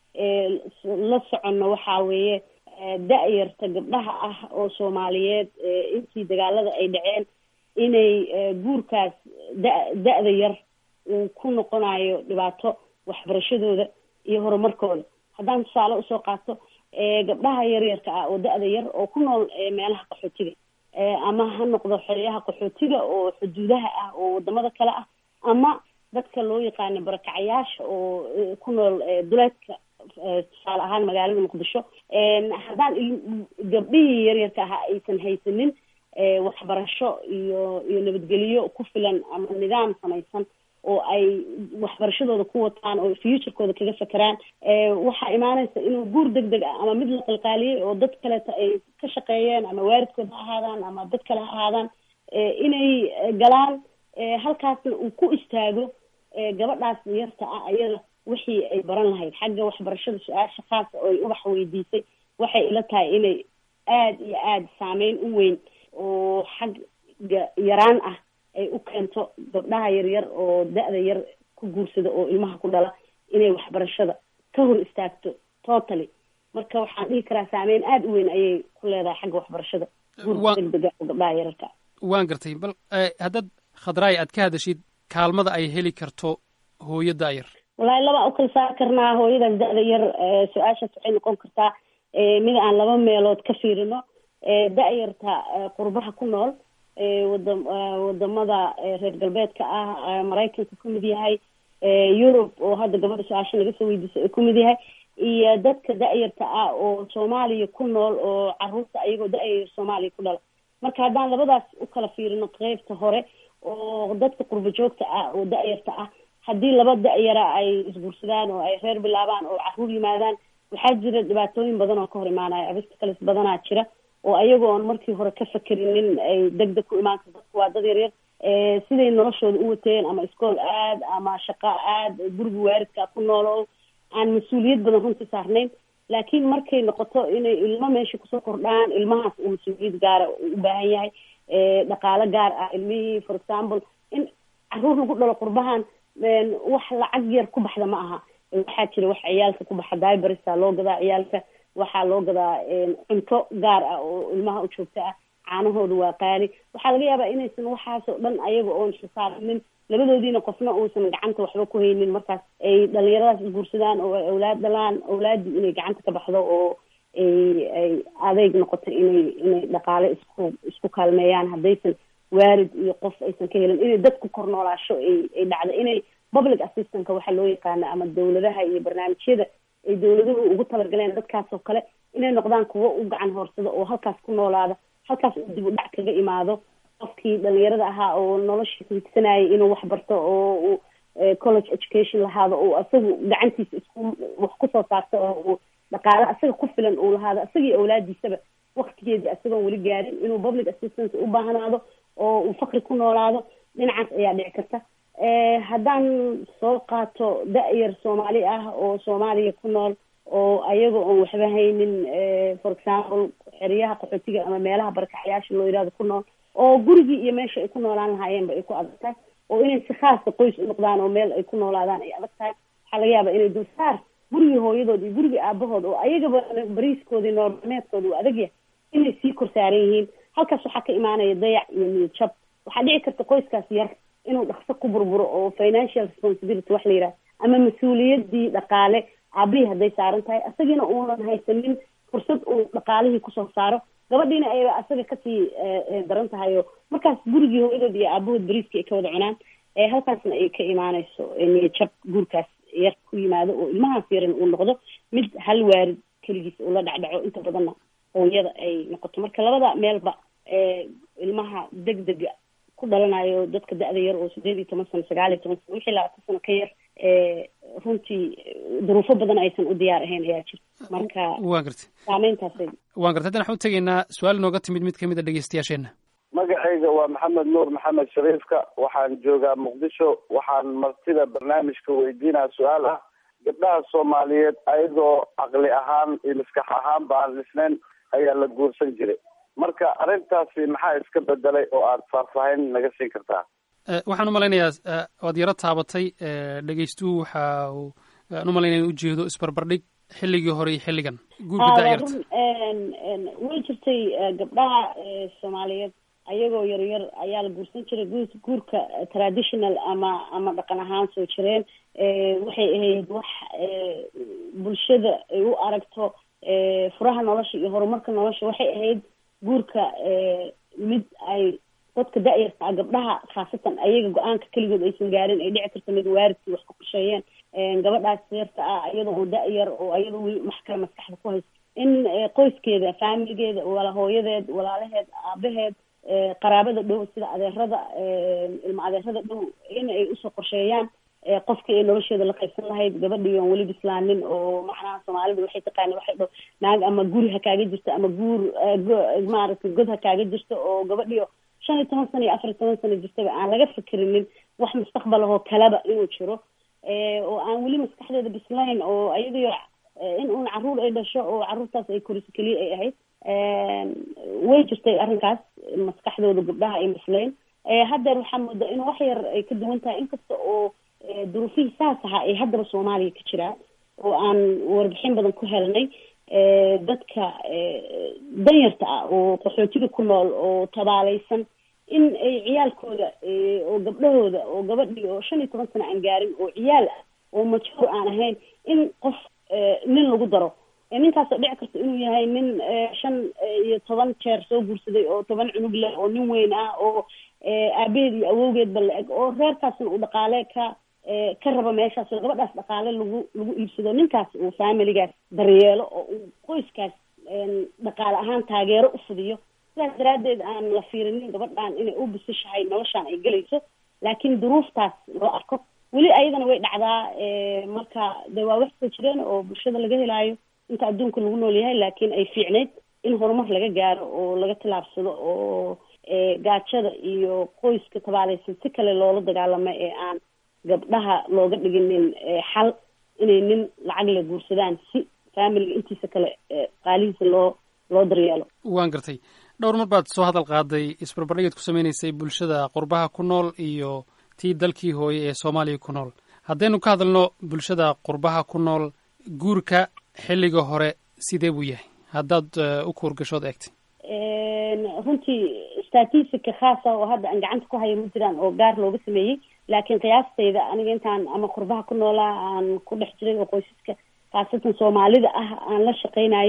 la soconno waxaa weeye da-yarta gabdhaha ah oo soomaaliyeed intii dagaalada ay dhaceen inay guurkaas da da-da yar uu ku noqonayo dhibaato waxbarashadooda iyo horumarkooda haddaan tusaale usoo qaato gabdhaha yaryarka ah oo da-da yar oo ku nool meelaha qaxootiga ama ha noqdo xeryaha qaxootiga oo xuduudaha ah oo wadamada kale ah ama dadka loo yaqaano barakacayaasha oo ku nool duleedka tusaale ahaan magaalada muqdisho haddaan gabdhihii yaryarka ahaa aysan haysanin waxbarasho iyo iyo nabadgelyo ku filan ama nidaam samaysan oo ay waxbarashadooda ku wataan oo futurekooda kaga fakeraan waxaa imaanaysa inuu guur deg deg ah ama mid la qalqaaliyey oo dad kaleeta ay ka shaqeeyeen ama waalidkood ha ahaadaan ama dad kale ha ahaadaan inay galaan halkaasna uu ku istaago gabadhaas yarta ah ayada wixii ay baran lahayd xagga waxbarashada su-aasha khaasa oo ay ubax weydiisay waxay ila tahay inay aada iyo aada saameyn u weyn oo xagga yaraan ah ay u keento gabdhaha yaryar oo da-da yar ku guursada oo ilmaha ku dhala inay waxbarashada ka hor istaagto totally marka waxaan dhihi karaa saameyn aada u weyn ayay ku leedahay xagga waxbarashada guurka degdega oo gabdhaha yararka waan gartay bal haddaad khadraay aad ka hadashid kaalmada ay heli karto hooyo da-yar wallaahi laba u kala saari karnaa hooyadaas da-da yar su-aashaas waxay noqon kartaa mid aan laba meelood ka fiirino da-yarta qurbaha ku nool wada wadamada reer galbeedka ah maraykanka ku mid yahay yurub oo hadda gabadha su-aasha laga soo weydiisay ay ku mid yahay iyo dadka da-yarta ah oo soomaaliya ku nool oo caruurta ayagoo da-yar soomaaliya ku dhala marka haddaan labadaas u kala fiirino qeybta hore oo dadka qurba joogta ah oo da-yarta ah haddii laba da-yara ay isguursadaan oo ay reer bilaabaan oo caruur yimaadaan waxaa jira dhibaatooyin badan oo ka hor imaanaya obstacles badanaa jira oo ayaga oon markii hore ka fakerinin ay deg deg ku imaan karto dadku waa dad yaryar siday noloshooda u wateen ama iskool aad ama shaqo aad guriga waaridka ku noolo aan mas-uuliyad badan runtii saarnayn laakiin markay noqoto inay ilmo meesha kusoo kordhaan ilmahaas uu mas-uuliyad gaara u baahan yahay dhaqaalo gaar ah ilmihii for example in caruur lagu dhalo qurbahan wax lacag yar ku baxda ma aha waxaa jira wax ciyaalka ku baxa dibersa loo gadaa ciyaalka waxaa loo gadaa cunto gaar ah oo ilmaha u joogta ah caanahooda waa qaali waxaa laga yaabaa inaysan waxaasoo dhan ayaga oon xisaabinin labadoodiina qofna uusan gacanta waxba ku haynin markaas ay dhalinyaradaas isguursadaan oo ay awlaad dhalaan awlaaddii inay gacanta ka baxdo oo ay ay adeyg noqoto inay inay dhaqaale isku isku kaalmeeyaan haddaysan waalid iyo qof aysan ka helin inay dadku kor noolaasho ay ay dhacdo inay public assistantka waxa loo yaqaano ama dawladaha iyo barnaamijyada ay dawladuhu ugu talagaleen dadkaas oo kale inay noqdaan kuwo u gacan hoorsado oo halkaas ku noolaada halkaas uu dib u dhac kaga imaado qofkii dhalinyarada ahaa oo noloshiisa higsanayay inuu wax barto oo uu college education lahaado oo isagu gacantiisa isku wax kusoo saarto oo uu dhaqaale asaga ku filan uu lahaado isagii awlaadiisaba waktigeedii isagoon weli gaarin inuu public assistance u baahnaado oo uu fakri ku noolaado dhinacaas ayaa dhici karta haddaan soo qaato da-yar soomaali ah oo soomaaliya ku nool oo ayaga oon waxba haynin for example xeryaha qaxootiga ama meelaha barakaxyaasha loo yidhahdo ku nool oo gurigii iyo meesha ay ku noolaan lahaayeenba ay ku adag tahay oo inay si khaasa qoys u noqdaan oo meel ay ku noolaadaan ay adag tahay waxaa laga yaabaa inay dulsaar gurigii hooyadood iyo gurigii aabahood oo ayagaba bariiskooda noormeedkooda uu adag yahay inay sii kor saaran yihiin halkaas waxaa ka imaanaya dayac iyo niyad jab waxaa dhici karta qoyskaas yar inuu dhaqso ku burburo oo financial responsibility wax la yidhaha ama mas-uuliyadii dhaqaale aabihii hadday saaran tahay isagiina uunan haysanin fursad uu dhaqaalihii kusoo saaro gabadhiina ay asaga kasii daran tahay oo markaas gurigii hooyadood iyo aabahood bariiskii ay ka wada cunaan halkaasna ay ka imaaneyso niyajab guurkaas yar ku yimaado oo ilmahaas yaran uu noqdo mid hal waarid keligiis uu la dhacdhaco inta badanna hooyada ay noqoto marka labada meelba ilmaha deg dega ku dhalanayo dadka da-da yar oo sideed iyo toban sano sagaal iyo toban sano wixii labaatan sano ka yar runtii duruufo badan aysan u diyaar ahayn ayaa jirta marka waa gartay saameyntaasay waan gartay haddana waxaan u tegaynaa su-aal nooga timid mid kamid a dhegeystayaasheenna magacayga waa maxamed nuur maxamed shariifka waxaan joogaa muqdisho waxaan martida barnaamijka weydiinaa su-aal ah gabdhaha soomaaliyeed ayagoo caqli ahaan iyo maskax ahaan ba aan dhisnayn ayaa la guursan jiray marka arrintaasi maxaa iska bedelay oo aad faahfaahin naga siin kartaa waxaan u malaynayaa waad yaro taabatay dhegeystuhu waxa uu aan u malaynaya in ujeedo isbarbardhig xilligii hore iyo xilligan guurka daayarta way jirtay gabdhaha soomaaliyeed ayagoo yaryar ayaa la guursan jiray gu guurka traditional ama ama dhaqan ahaan soo jireen waxay ahayd wax bulshada ay u aragto furaha nolosha iyo horumarka nolosha waxay ahayd guurka mid ay dadka da-yarta ah gabdhaha khaasatan ayaga go-aanka keligood aysan gaarin ay dhici karto mid waaridkii wax ku qorsheeyeen gabadhaas yarta ah iyada oo da-yar oo iyada weli wax kale maskaxda ku haysto in qoyskeeda faamiligeeda wala hooyadeed walaalaheed aabaheed qaraabada dhow sida adeerada ilma adeerada dhow in ay usoo qorsheeyaan qofkii ay nolosheeda la qaybsan lahayd gabadhii oon weli bislaanin oo macnaha soomaalida waxay taqaana waxay dho naag ama guri ha kaaga jirto ama guur maaragtay god ha kaaga jirto oo gabadhii shan iyo toban sano iyo afar iyo toban sano jirtaba aan laga fikirinin wax mustaqbal ahoo kaleba inuu jiro oo aan weli maskaxdeeda bislayn oo ayadii in uun caruur ay dhasho oo caruurtaas ay koriso keliya ay ahayd way jirtay arrinkaas maskaxdooda gabdhaha ay bislayn haddeer waxaa moodaa in wax yar ay ka duwan tahay inkasta oo duruufihii saas ahaa ay haddaba soomaaliya ka jiraan oo aan warbixin badan ku helnay dadka danyarta ah oo qaxootiga ku nool oo tabaaleysan in ay ciyaalkooda oo gabdhahooda oo gabadhii oo shan iyo toban sano aan gaarin oo ciyaal ah oo majhuur aan ahayn in qof nin lagu daro ninkaasoo dhici karta inuu yahay nin shan iyo toban jeer soo guursaday oo toban cunug leh oo nin weyn ah oo aabaheed iyo awowgeedba la eg oo reerkaasna uu dhaqaale ka ka rabo meeshaas oo gabadhaas dhaqaale lagu lagu iibsado ninkaas uu faamiligaas daryeelo oo uu qoyskaas dhaqaale ahaan taageero u fidiyo sidaas daraaddeed aan la fiirinin gabadhan inay u bisishahay noloshaan ay gelayso laakiin duruuftaas loo arko weli ayadana way dhacdaa marka de waa wax soo jireen oo bulshada laga helaayo inta adduunka lagu nool yahay laakiin ay fiicnayd in horumar laga gaaro oo laga tillaabsado oo gaajada iyo qoyska tabaaleysan si kale loola dagaalamo ee aan gabdhaha looga dhiginin xal inay nin lacag la guursadaan si faamiliga intiisa kale qaalihiisa loo loo daryeelo waan gartay dhowr mar baad soo hadal qaaday isbarbardhigeed ku sameynaysay bulshada qurbaha ku nool iyo tii dalkii hooye ee soomaaliya ku nool haddaynu ka hadalno bulshada qurbaha ku nool guurka xilliga hore sidee buu yahay haddaad u kuurgashood eegtay runtii statistica khaasa oo hadda aan gacanta ku hayo ma jiraan oo gaar looga sameeyey laakiin qiyaastayda aniga intaan ama qurbaha ku noolaa aan ku dhex jiray oo qoysaska khaasatan soomaalida ah aan la shaqeynayay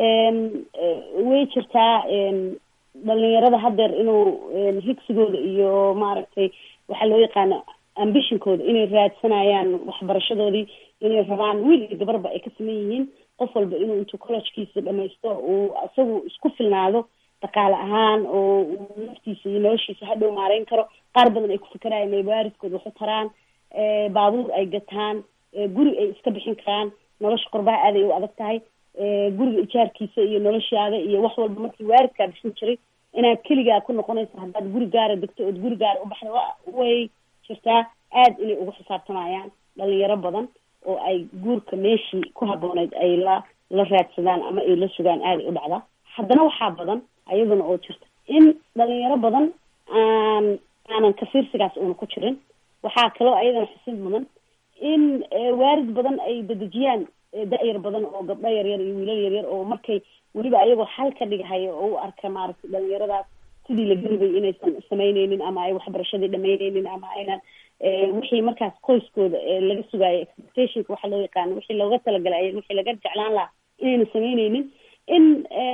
way jirtaa dhalinyarada haddeer inuu higsigooda iyo maaragtay waxaa loo yaqaano ambitionkooda inay raadsanayaan waxbarashadoodii inay rabaan wiil iyo gabarba ay ka saman yihiin qof walba inuu intuu collegekiisa dhamaysto uu isagu isku filnaado dhaqaale ahaan oo uu naftiisa iyo noloshiisa hadhow maareyn karo qaar badan ay ku fikerayan inay waaridkooda waxu taraan baabuur ay gataan guri ay iska bixin karaan nolosha qurbaha aaday u adag tahay guriga ijaarkiisa iyo noloshaada iyo wax walba markii waaridkaa bixin jiray inaad keligaa ku noqonayso haddaad guri gaara degto ood guri gaara u baxda wa way jirtaa aad inay ugu xisaabtamayaan dhalinyaro badan oo ay guurka meeshii ku habbooneyd ay la la raadsadaan ama ay la sugaan aaday u dhacdaa haddana waxaa badan ayaduna oo jirta in dhalinyaro badan aan aanan kafiirsigaas una ku jirin waxaa kaloo ayadana xusid mudan in waarid badan ay dedejiyaan da-yar badan oo gabdho yaryar iyo wiilal yaryar oo markay weliba ayagoo xal ka dhigahayo oo u arka maaragtay dhalinyaradaas sidii la garibay inaysan samaynaynin ama ay waxbarashadii dhamaynaynin ama aynan wixii markaas qoyskooda laga sugaayo expectationka waxa loo yaqaano wixii looga talagalay wixii laga jeclaan lahaa inayna samaynaynin in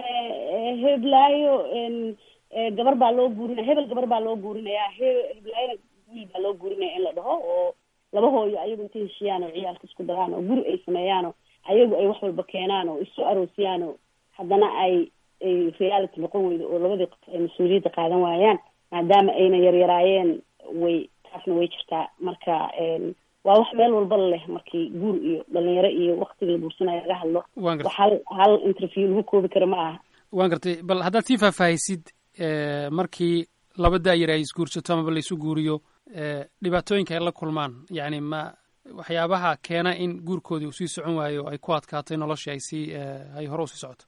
heblaayo gabar baa loo guurinaya hebel gabar baa loo guurinayaa he- heblaayona wiil baa loo guurinaya in la dhaho oo laba hooyo ayagu intay heshiyaan oo ciyaalka isku daraan oo guri ay sameeyaan oo ayagu ay wax walba keenaan oo isu aroosiyaan oo haddana ay ay reality noqon weydo oo labadii qof ay mas-uuliyadda qaadan waayaan maadaama ayna yaryaraayeen way taasna way jirtaa marka waa wax meel walba leh markii guur iyo dhalinyaro iyo waktiga la guursanayo laga hadlo Waan gartay. wax hal hal interview lagu koobi karo ma aha waan gartay bal haddaad sii faahfaahisid eh, markii laba daayar ay isguursato amaba la isu guuriyo eh, dhibaatooyinka ay la kulmaan yacni ma waxyaabaha keena in guurkoodii uu sii socon waayo oo ay ku adkaatay noloshii ay sii eh, ay hore usii socoto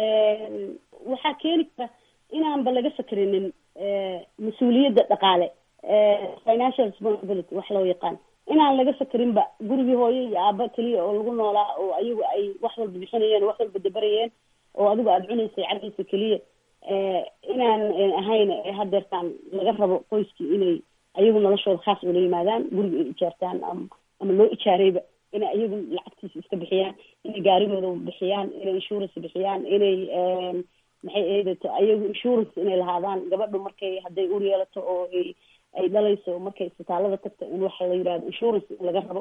waxaa keeni kara inaanba laga fakerinin mas-uuliyadda dhaqaale financial responsibility wax loo yaqaan inaan laga fakerinba gurigii hooyo iyo aaba keliya oo lagu noolaa oo ayagu ay wax walba bixinayeen oo wax walba dabarayeen oo adigu aada cunaysay cargaysa keliya inaan ahayn hadeertaan laga rabo qoyskii inay ayagu noloshooda khaas ula yimaadaan guriga ay ijaartaan ama ama loo ijaarayba inay ayagu lacagtiisa iska bixiyaan inay gaarigooda bixiyaan inay insurance bixiyaan inay maxay eedato ayagu insurance inay lahaadaan gabadhu markay hadday ur yeelato oo ay ay dhalayso markay isbitaalada tagto in waxa la yidhahdo insurance in laga rabo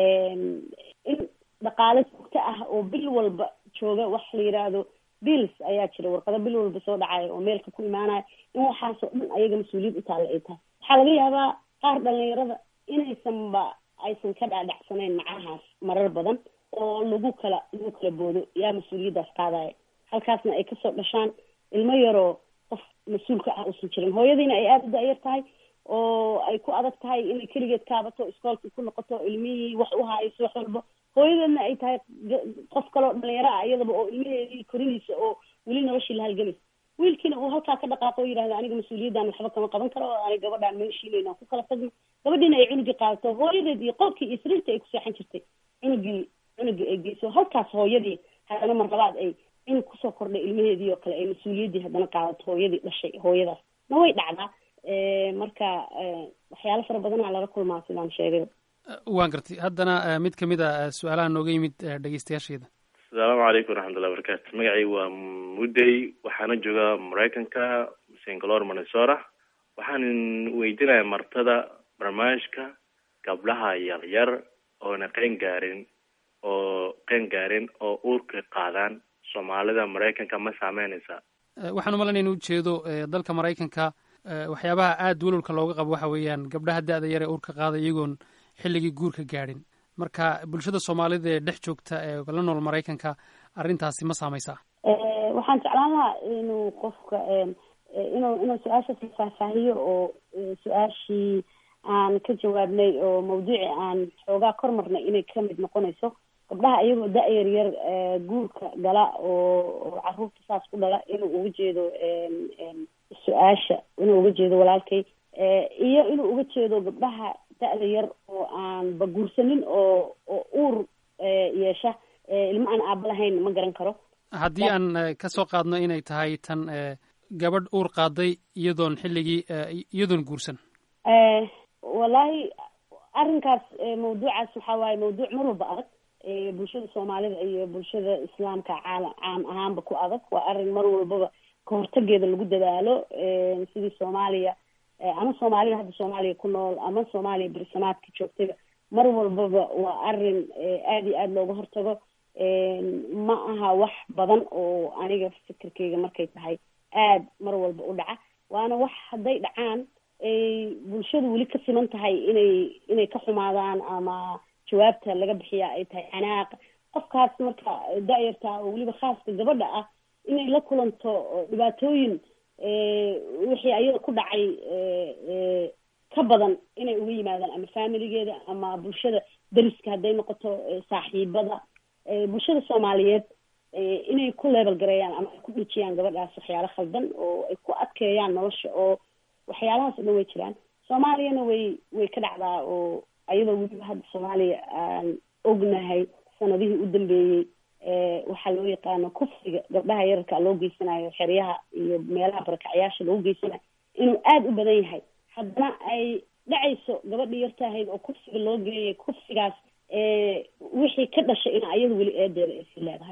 in dhaqaale joogto ah oo bil walba jooga wax la yidhaahdo bills ayaa jira warqado bil walba soo dhacaya oo meelka ku imaanaya in waxaasoo dhan ayaga mas-uuliyad u taalla ay tahay waxaa laga yaabaa qaar dhalinyarada inaysanba aysan ka dhaadhacsanayn macnahaas marar badan oo lagu kala lagu kala boodo yaa mas-uuliyaddaas qaadaya halkaasna ay kasoo dhashaan ilmo yaroo qof mas-uulka ah uusan jirin hooyadiina ay aada u da-yar tahay oo ay ku adag tahay inay keligeed kaabato iskoolkii ku noqoto ilmihii wax u hayso wax walba hooyadeedna ay tahay qof kaloo dhalinyaro ah iyadaba oo ilmaheedii korinaysa oo weli noloshii la halgamaysa wiilkiina uu halkaa ka dhaqaaqo o yidhahda aniga mas-uuliyaddan waxba kama qaban karo oo aniga gabadhaan meeshiinayna ku kala tagno gabadhiina ay cunugii qaadato hooyadeed iyo qolkii iyo sariirtii ay ku seexan jirtay cunugii cunugii ay geyso halkaas hooyadii haddana marlabaad ay cunug kusoo kordhay ilmaheedii oo kale ay mas-uuliyaddii haddana qaadato hooyadii dhashay hooyadaas na way dhacdaa marka waxyaalo fara badanaa laga kulmaa sidaan sheegay waan gartay haddana eh, mid ka mid a eh, su-aalaha nooga yimid eh, dhegeystayaasheeda asalaamu calaykum waraxmatullahi wabarakaatu magacaygu waa mudday waxaana joogaa maraykanka singalore minnesota waxaan weydiinaya martada barnaamijka gabdhaha yaryar oona qeen gaarin oo qeen gaarin oo uurka qaadaan soomaalida maraykanka ma saameynaysa Eh, waxaan u malaynaya in ujeedo eh, dalka maraykanka eh, waxyaabaha aada welwalka looga qabo waxa weeyaan gabdhaha da-da yar ee uurka qaada iyagoon xilligii guurka gaadhin marka bulshada soomaalida ee dhex joogta ee la nool maraykanka arrintaasi ma saameysaa waxaan jeclaan lahaa inuu qofka inuu inuu su-aashaas la faahfaahiyo oo su-aashii aan ka jawaabnay oo mawduuci aan xoogaa kor marnay inay kamid noqonayso gabdhaha iyagoo da-yar yar guurka gala oo oo caruurta saas ku dhala inuu uga jeedo su-aasha inuu uga jeedo walaalkay iyo inuu uga jeedo gabdhaha da-da yar oo aan ba guursanin oo oo uur yeesha ilmo aan aaba lahayn ma garan karo haddii aan eh, ka soo qaadno inay tahay tan eh, gabadh uur qaaday iyadoon xilligii eh, iyadoon guursan wallaahi arrinkaas mawduucaas waxaa waaye mawduuc mar walba adag bulshada soomaalida iyo bulshada islaamka caala caam ahaanba ku adag waa arrin mar walbaba kahortageeda lagu dadaalo sidii soomaaliya ama soomaalida hadda soomaaliya ku nool ama soomaaliya bersamaadka joogtayba mar walbaba waa arrin aada iyo aada looga hortago ma aha wax badan oo aniga fikirkeyga markay tahay aada mar walba u dhaca waana wax hadday dhacaan ay bulshadu weli ka siman tahay inay inay ka xumaadaan ama jawaabta laga bixiya ay tahay canaaq qofkaas marka da-yarta oo weliba khaaska gabadha ah inay la kulanto dhibaatooyin wixii ayada ku dhacay ka badan inay uga yimaadaan ama familigeeda ama bulshada dariska hadday noqoto saaxiibada bulshada soomaaliyeed inay ku leebel gareeyaan ama ay ku dhejiyaan gabadhaas waxyaalo khaldan oo ay ku adkeeyaan nolosha oo waxyaalahaas o dhan way jiraan soomaaliyana way way ka dhacdaa oo ayadoo weliba hadda soomaaliya aan ognahay sanadihii u dambeeyey waxaa loo yaqaano kufriga gabdhaha yararka loo geysanayo xeryaha iyo meelaha barakacyaasha loogu geysanayo inuu aada u badan yahay haddana ay dhacayso gabadhii yartaahayd oo kufsiga loo geeyay kufsigaas wixii ka dhashay in ayadu weli eedeeda ay sii leedahay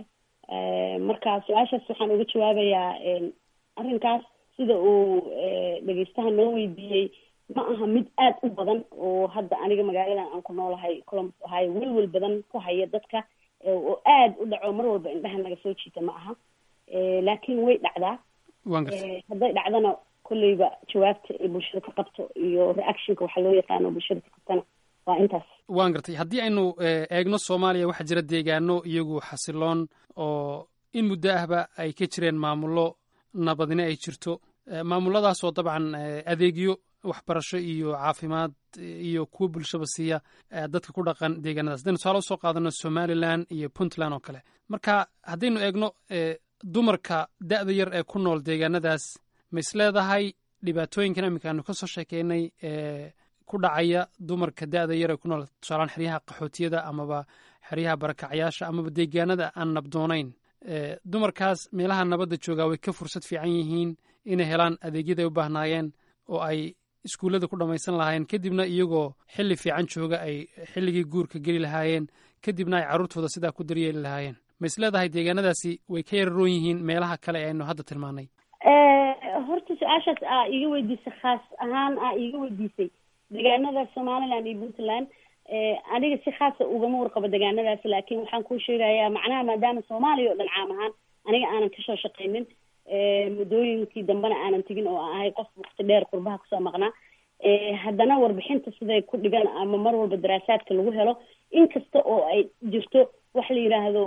marka su-aashaas waxaan uga jawaabayaa arrinkaas sida uu dhegeystaha noo weydiiyey ma aha mid aad u badan oo hadda aniga magaaladan aan ku noolahay columbus ohio welwel badan ku haya dadka oo aad u dhaco mar walba indhaha naga soo jiita ma aha laakiin way dhacdaa hadday dhacdana kolleyba jawaabta ay bulshada ka qabto iyo reactionka waxaa loo yaqaano bulshada ka qabtana waa intaas waan gartay haddii aynu eegno soomaaliya waxaa jira deegaano iyagu xasiloon oo in muddo ahba ay ka jireen maamullo nabadine ay jirto maamuladaasoo dabcan adeegyo waxbarasho iyo caafimaad iyo kuwo bulshaba siiya dadka ku dhaqan deegaanadaas haddaynu tusaale usoo qaadano somalilan iyo puntland oo kale marka haddaynu eegno dumarka da'da yar ee ku nool deegaanadaas ma is leedahay dhibaatooyinkan iminka aanu kasoo sheekeynay ee ku dhacaya dumarka da'da yar ee ku nool tusaalaan xeryaha qaxootiyada amaba xeryaha barakacyaasha amaba deegaanada aan nabdoonayn dumarkaas meelaha nabadda joogaa way ka fursad fiican yihiin inay helaan adeegyada ay u baahnaayeen oo ay iskuullada ku dhammaysan lahaayeen kadibna iyagoo xilli fiican jooga ay xilligii guurka geli lahaayeen kadibna ay carruurtooda sidaa ku daryeeli lahaayeen ma is leedahay deegaanadaasi way ka yararoon yihiin meelaha kale ee aynu hadda tilmaanay horta su-aashaas aa iiga weydiisay khaas ahaan aa iiga weydiisay deegaanada somaliland iyo puntland aniga si khaasa ugama warqabo deegaanadaas laakiin waxaan kuu sheegayaa macnaha maadaama soomaaliya oo dhan caam ahaan aniga aanan kasoo shaqaynin muddooyinkii dambena aanan tegin oo aan ahay qof waqti dheer qurbaha kusoo maqnaa haddana warbixinta siday ku dhigan ama mar walba daraasaadka lagu helo inkasta oo ay jirto waxa la yidhaahdo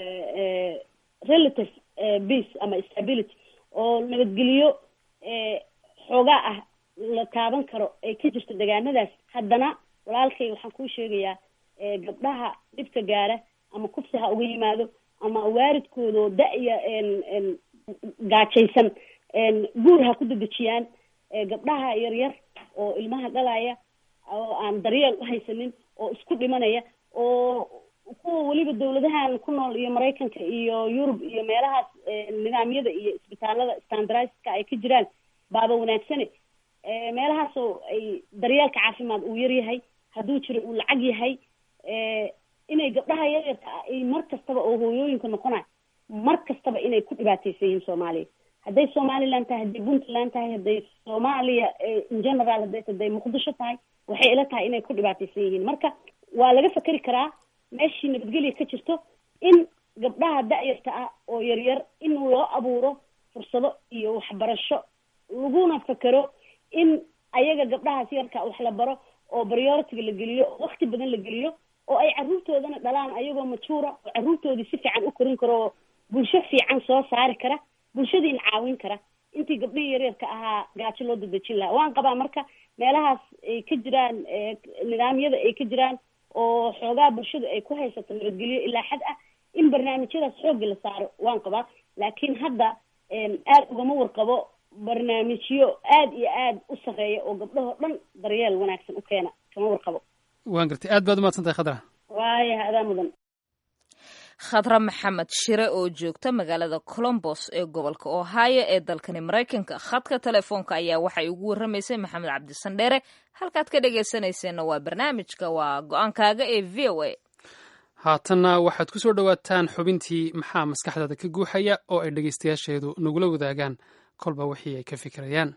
relative peace ama stability oo nabadgeliyo xoogaa ah la taaban karo ay ka jirto deegaanadaas haddana walaalkay waxaan kuu sheegayaa gabdhaha dhibka gaara ama kufsi ha uga yimaado ama waaridkoodoo da-ya gaajaysan guur ha ku dedejiyaan gabdhaha yaryar oo ilmaha dhalaya oo aan daryeel u haysanin oo isku dhimanaya oo kuwa weliba dawladahan ku nool iyo maraykanka iyo yurub iyo meelahaas nidaamyada iyo isbitaalada standardizka ay ka jiraan baaba wanaagsane meelahaasoo ay daryeelka caafimaad uu yar yahay hadduu jiro uu lacag yahay inay gabdhaha yaryarka ah ay mar kastaba oo hooyooyinka noqonay mar kastaba inay ku dhibaataysan yihiin soomaaliya hadday somaliland tahay hadday puntland tahay hadday soomaaliya in general hadday hadday muqdisho tahay waxay ila tahay inay ku dhibaataysan yihiin marka waa laga fekeri karaa meeshii nabadgelya ka jirto in gabdhaha da-yarta ah oo yaryar in loo abuuro fursado iyo waxbarasho laguna fekero in ayaga gabdhahaas yarka wax la baro oo prioritiga la geliyo oo wakti badan la geliyo oo ay carruurtoodana dhalaan ayagoo majuura oo carruurtoodii si fiican u korin karo oo bulsho fiican soo saari kara bulshadiina caawin kara intii gabdhihii yaryarka ahaa gaajo loo dadejin lahaa waan qabaa marka meelahaas ay ka jiraan nidaamyada ay ka jiraan oo xoogaa bulshadu ay ku haysato nabadgelyo ilaa xad ah in barnaamijyadaas xoogga la saaro waan qabaa laakiin hadda aad ugama warqabo barnaamijyo aad iyo aad u sarreeya oo gabdhahoo dhan daryeel wanaagsan u keena kama warqabo waan gartay aad baad umahadsan tahay khadra waaya adaa mudan khadra maxamed shire oo joogta magaalada colombos ee gobolka ohio ee dalkani maraykanka khadka telefoonka ayaa waxay ugu warramaysay maxamed cabdisandheere halkaad ka dhegaysanayseena waa barnaamijka waa go-aankaaga ee v o a haatanna waxaad ku soo dhowaataan xubintii maxaa maskaxdaada ka guuxaya oo ay dhegaystayaasheedu nagula wadaagaan kolba wixii ay ka fikirayaan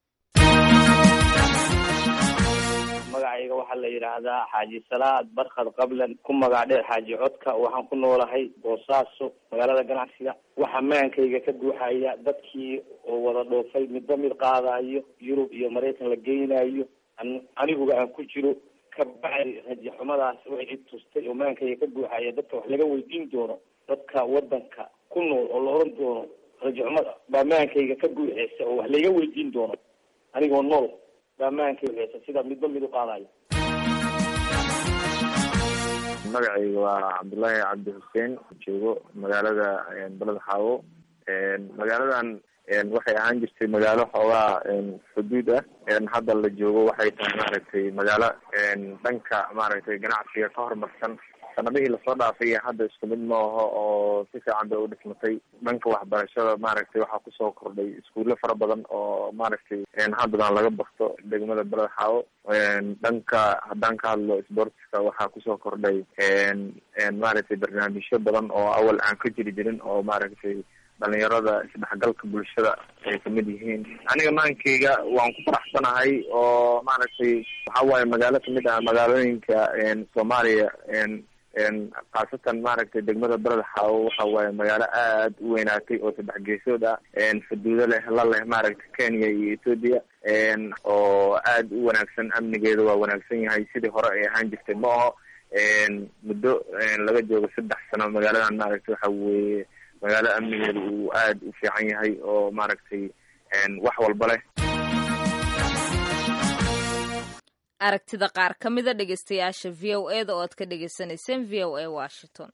magacayga waxaa la yidhaahdaa xaaji salaad barkad qablan ku magac dheer xaaji codka waxaan ku noolahay boosaaso magaalada ganacsiga waxaa maankayga ka guuxaya dadkii oo wada dhoofay midba mid qaadayo yurub iyo maraykan la geynayo aniguba aan ku jiro ka bacdi raji xumadaas waxay i tustay oo maankayga ka guuxaya dadka wax laga weydiin doono dadka wadanka ku nool oo la oran doono raji xumada baa maankayga ka guuxeysa oo wax layga weydiin doono anigoo nool baa maankay waxeysa sida midba mid u qaadayo magacayga waa cabdullaahi cabdi xuseen joogo magaalada baled xaawo magaaladan waxay ahaan jirtay magaalo xoogaa xuduud ah hadda la joogo waxay tahay maaragtay magaalo dhanka maaragtay ganacsiga ka horumarsan sanadihii lasoo dhaafay iyo hadda isku mid ma aho oo si fiican bay u dhismatay dhanka waxbarashada maaragtay waxaa kusoo kordhay iskuulo fara badan oo maaragtay haddadan laga bakto degmada beled xaawo dhanka haddaan ka hadlo sportska waxaa kusoo kordhay maaragtay barnaamijyo badan oo awal aan ka jiri jirin oo maaragtay dhalinyarada isdhexgalka bulshada ay kamid yihiin aniga maankeyga waan ku faraxsanahay oo maaragtay waxa waaye magaalo kamid ah magaalooyinka soomaaliya khaasatan maaragtay degmada beled xaawo waxa waaye magaalo aad u weynaatay oo saddex geesood ah xuduudo leh la leh maaragtay kenya iyo ethoopia oo aad u wanaagsan amnigeeda waa wanaagsan yahay sidii hore ay ahaan jirtay ma aho muddo laga joogo saddex sano magaaladan maaragtay waxa weeye magaalo amnigeeda uu aad u fiican yahay oo maaragtay wax walba leh aragtida qaar ka mida dhegeystayaasha v o e da oo aad ka dhegeysanayseen v o a washington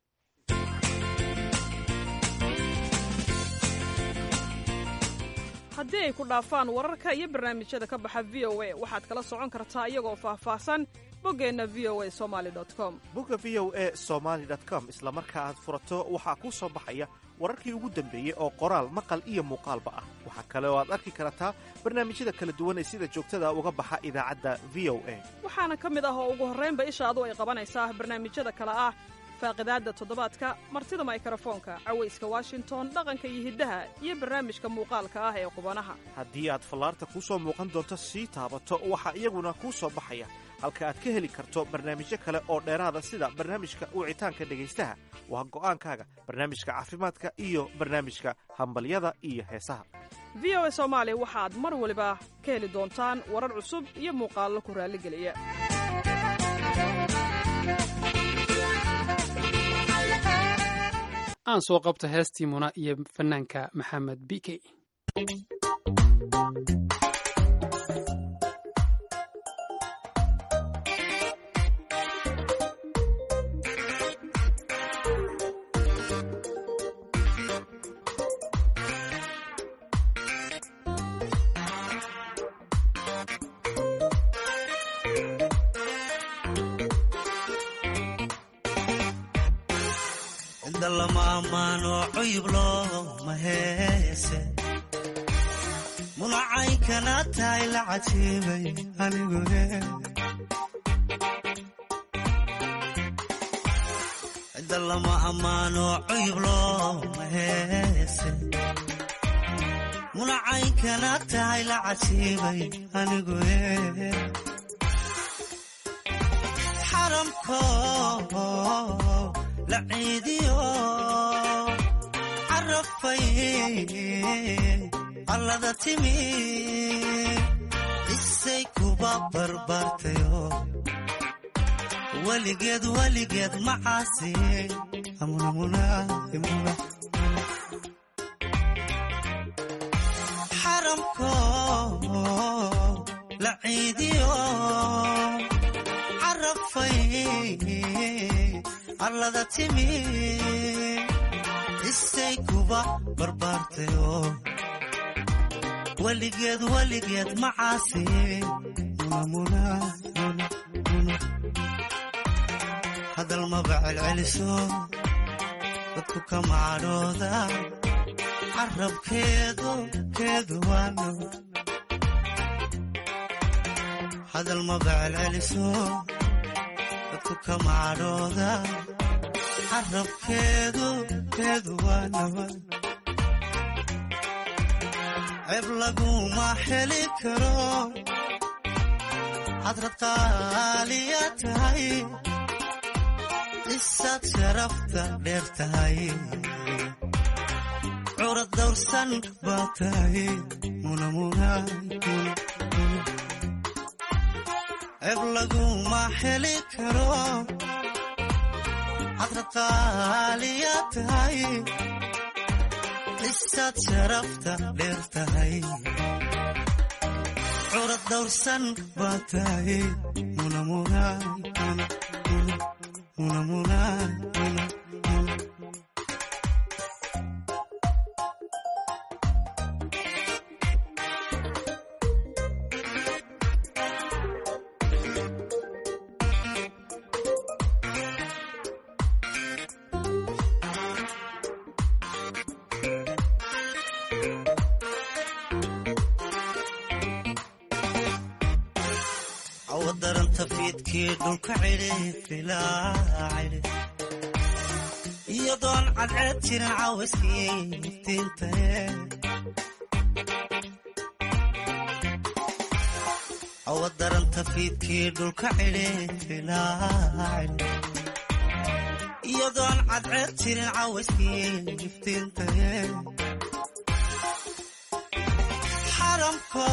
haddii ay ku dhaafaan wararka iyo barnaamijyada ka baxa v o a waxaad kala socon kartaa iyagoo faahfaahsan boggeenna v o a somaali com bogga v o a somaali com isla marka aad furato waxaa kuu soo baxaya wararkii ugu dambeeyey oo qoraal maqal iyo muuqaalba ah waxaa kale oo aad arki kartaa barnaamijyada kala duwan ee sida joogtada uga baxa idaacadda v o a waxaana ka mid ah oo ugu horraynba ishaadu ay qabanaysaa barnaamijyada kale ah faaqidaadda toddobaadka martida maykrofoonka cawayska washington dhaqanka iyo hiddaha iyo barnaamijka muuqaalka ah ee qubanaha haddii aad fallaarta kuu soo muuqan doonto sii taabato waxaa iyaguna kuu soo baxaya halka aad ka heli karto barnaamijyo kale oo dheeraada sida barnaamijka wicitaanka dhegaystaha waa go'aankaaga barnaamijka caafimaadka iyo barnaamijka hambalyada iyo heesaha v o a soomaali waxaad mar waliba ka heli doontaan warar cusub iyo muuqaallo ku raalligeliya aan soo qabto heestii muna iyo fanaanka maxamed b k inda lama ammaano cuyub looma heese munacay kana tahay la cajiibay anigu inda lama ammaano cuyub looma heese munacay kana tahay la cajiibay anigu xaramko la ciidiyo carafay allada timi isay kuba barbaartayo weligeed weligeed macaasi xaramko la ciidiyo carafay allada timi isay kuba barbaartayo weligeed weligeed macaasi hadal maba celceliso dadku kama cadhooda carabkeedu keedu waano hadal maba celceliso dadku kama cadhooda carabkeedu keedu waa nabad ceeb laguma heli karo hadrad qaaliya tahay isaad sharafta dheer tahay curad dawrsan baa tahay ceeb laguma heli karo hadrad qaaliya tahay isaad sharafta dheer tahay curad dawrsan baa tahay awadaranta fiidkii dhulka cidhi ilaa cidhi iyadoon cadceed jirin cawayskii iftiintae awadaranta fiidkii dhulka cidhi ilaa cidhi iyadoon cadceed jirin cawayskii iftiintae xaramko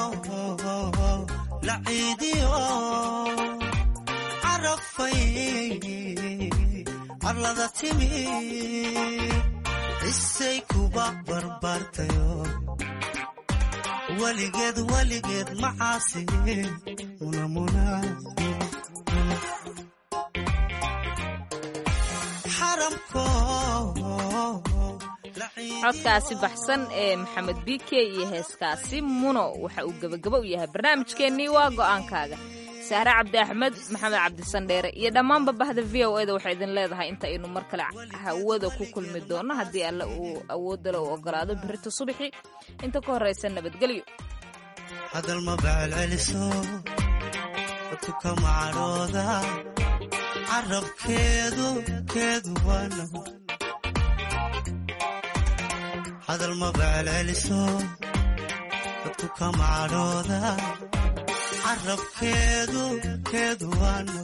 la ciidiyo carafay arlada timi isay kuba barbaartayo weligeed weligeed macaasi munamuna xaramko codkaasi baxsan ee maxamed bike iyo heeskaasi muno waxa uu gebagabo u yahay barnaamijkeennii waa go'aankaaga sahre cabdi axmed maxamed cabdisandheere iyo dhammaanba bahda v o eda waxay idin leedahay inta aynu mar kale hawada ku kulmi doonno haddii alle uu awoodale u ogolaado birita subaxi inta ka horraysa nabadgelyo hadal ma becelceliso dadku ka macadhooda carabkeedu keedu waana hadal ma becelceliso dadku ka macadhooda carabkeedu keedu waana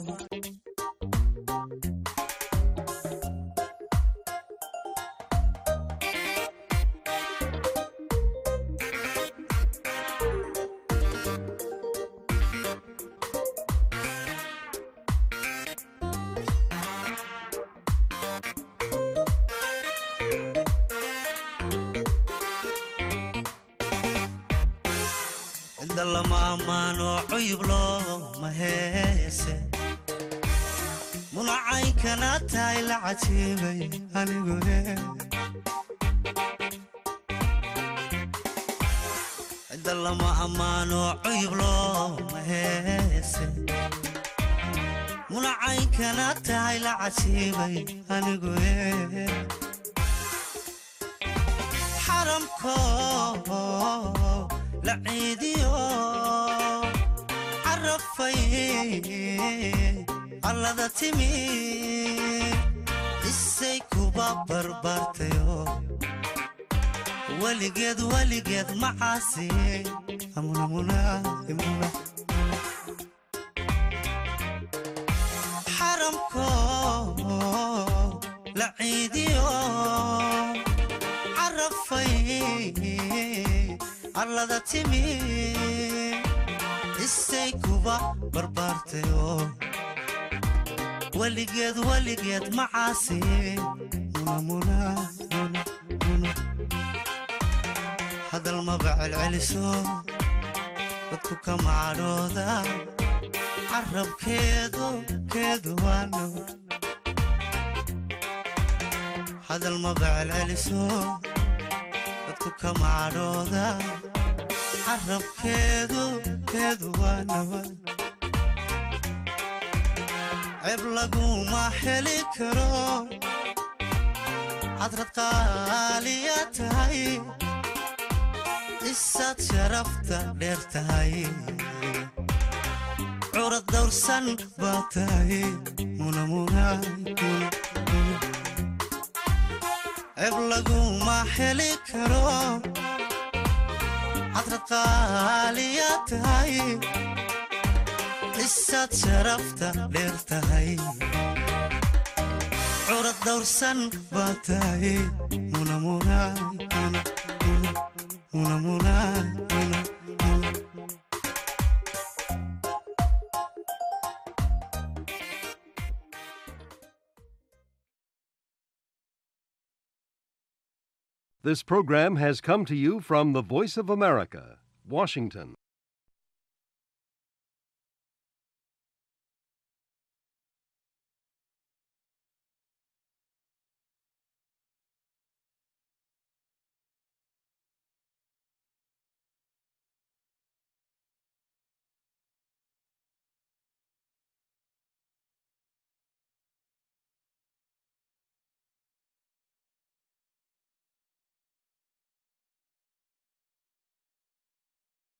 inda lama ammaano cuyub looma heese munacaynkana tahay la cajiibay anigune inda lama ammaano cuyub looma heese munacaynkana tahay la cajiibay anigune xaramko la ciidiyo carafay allada timi isay kuba barbaartayo weligeed weligeed macaasi xaramko la ciidiyo carafay arlada timi isay kuba barbaartayo weligeed weligeed macaasi hadal ma becelceliso dadku ka macadhooda carabkeedu keedu waano hadal ma becelceliso dadku ka macadhooda carabkeedu keedu waanawa ceeb laguma heli karo hadrad qaaliya tahay isaad sharafta dheer tahay curad dawrsan baa tahay ceeb laguma heli karo hadrad qaaliya tahay isaad sharafta dheer tahay curad dawrsan baa tahay This program has come to you from the Voice of America, Washington.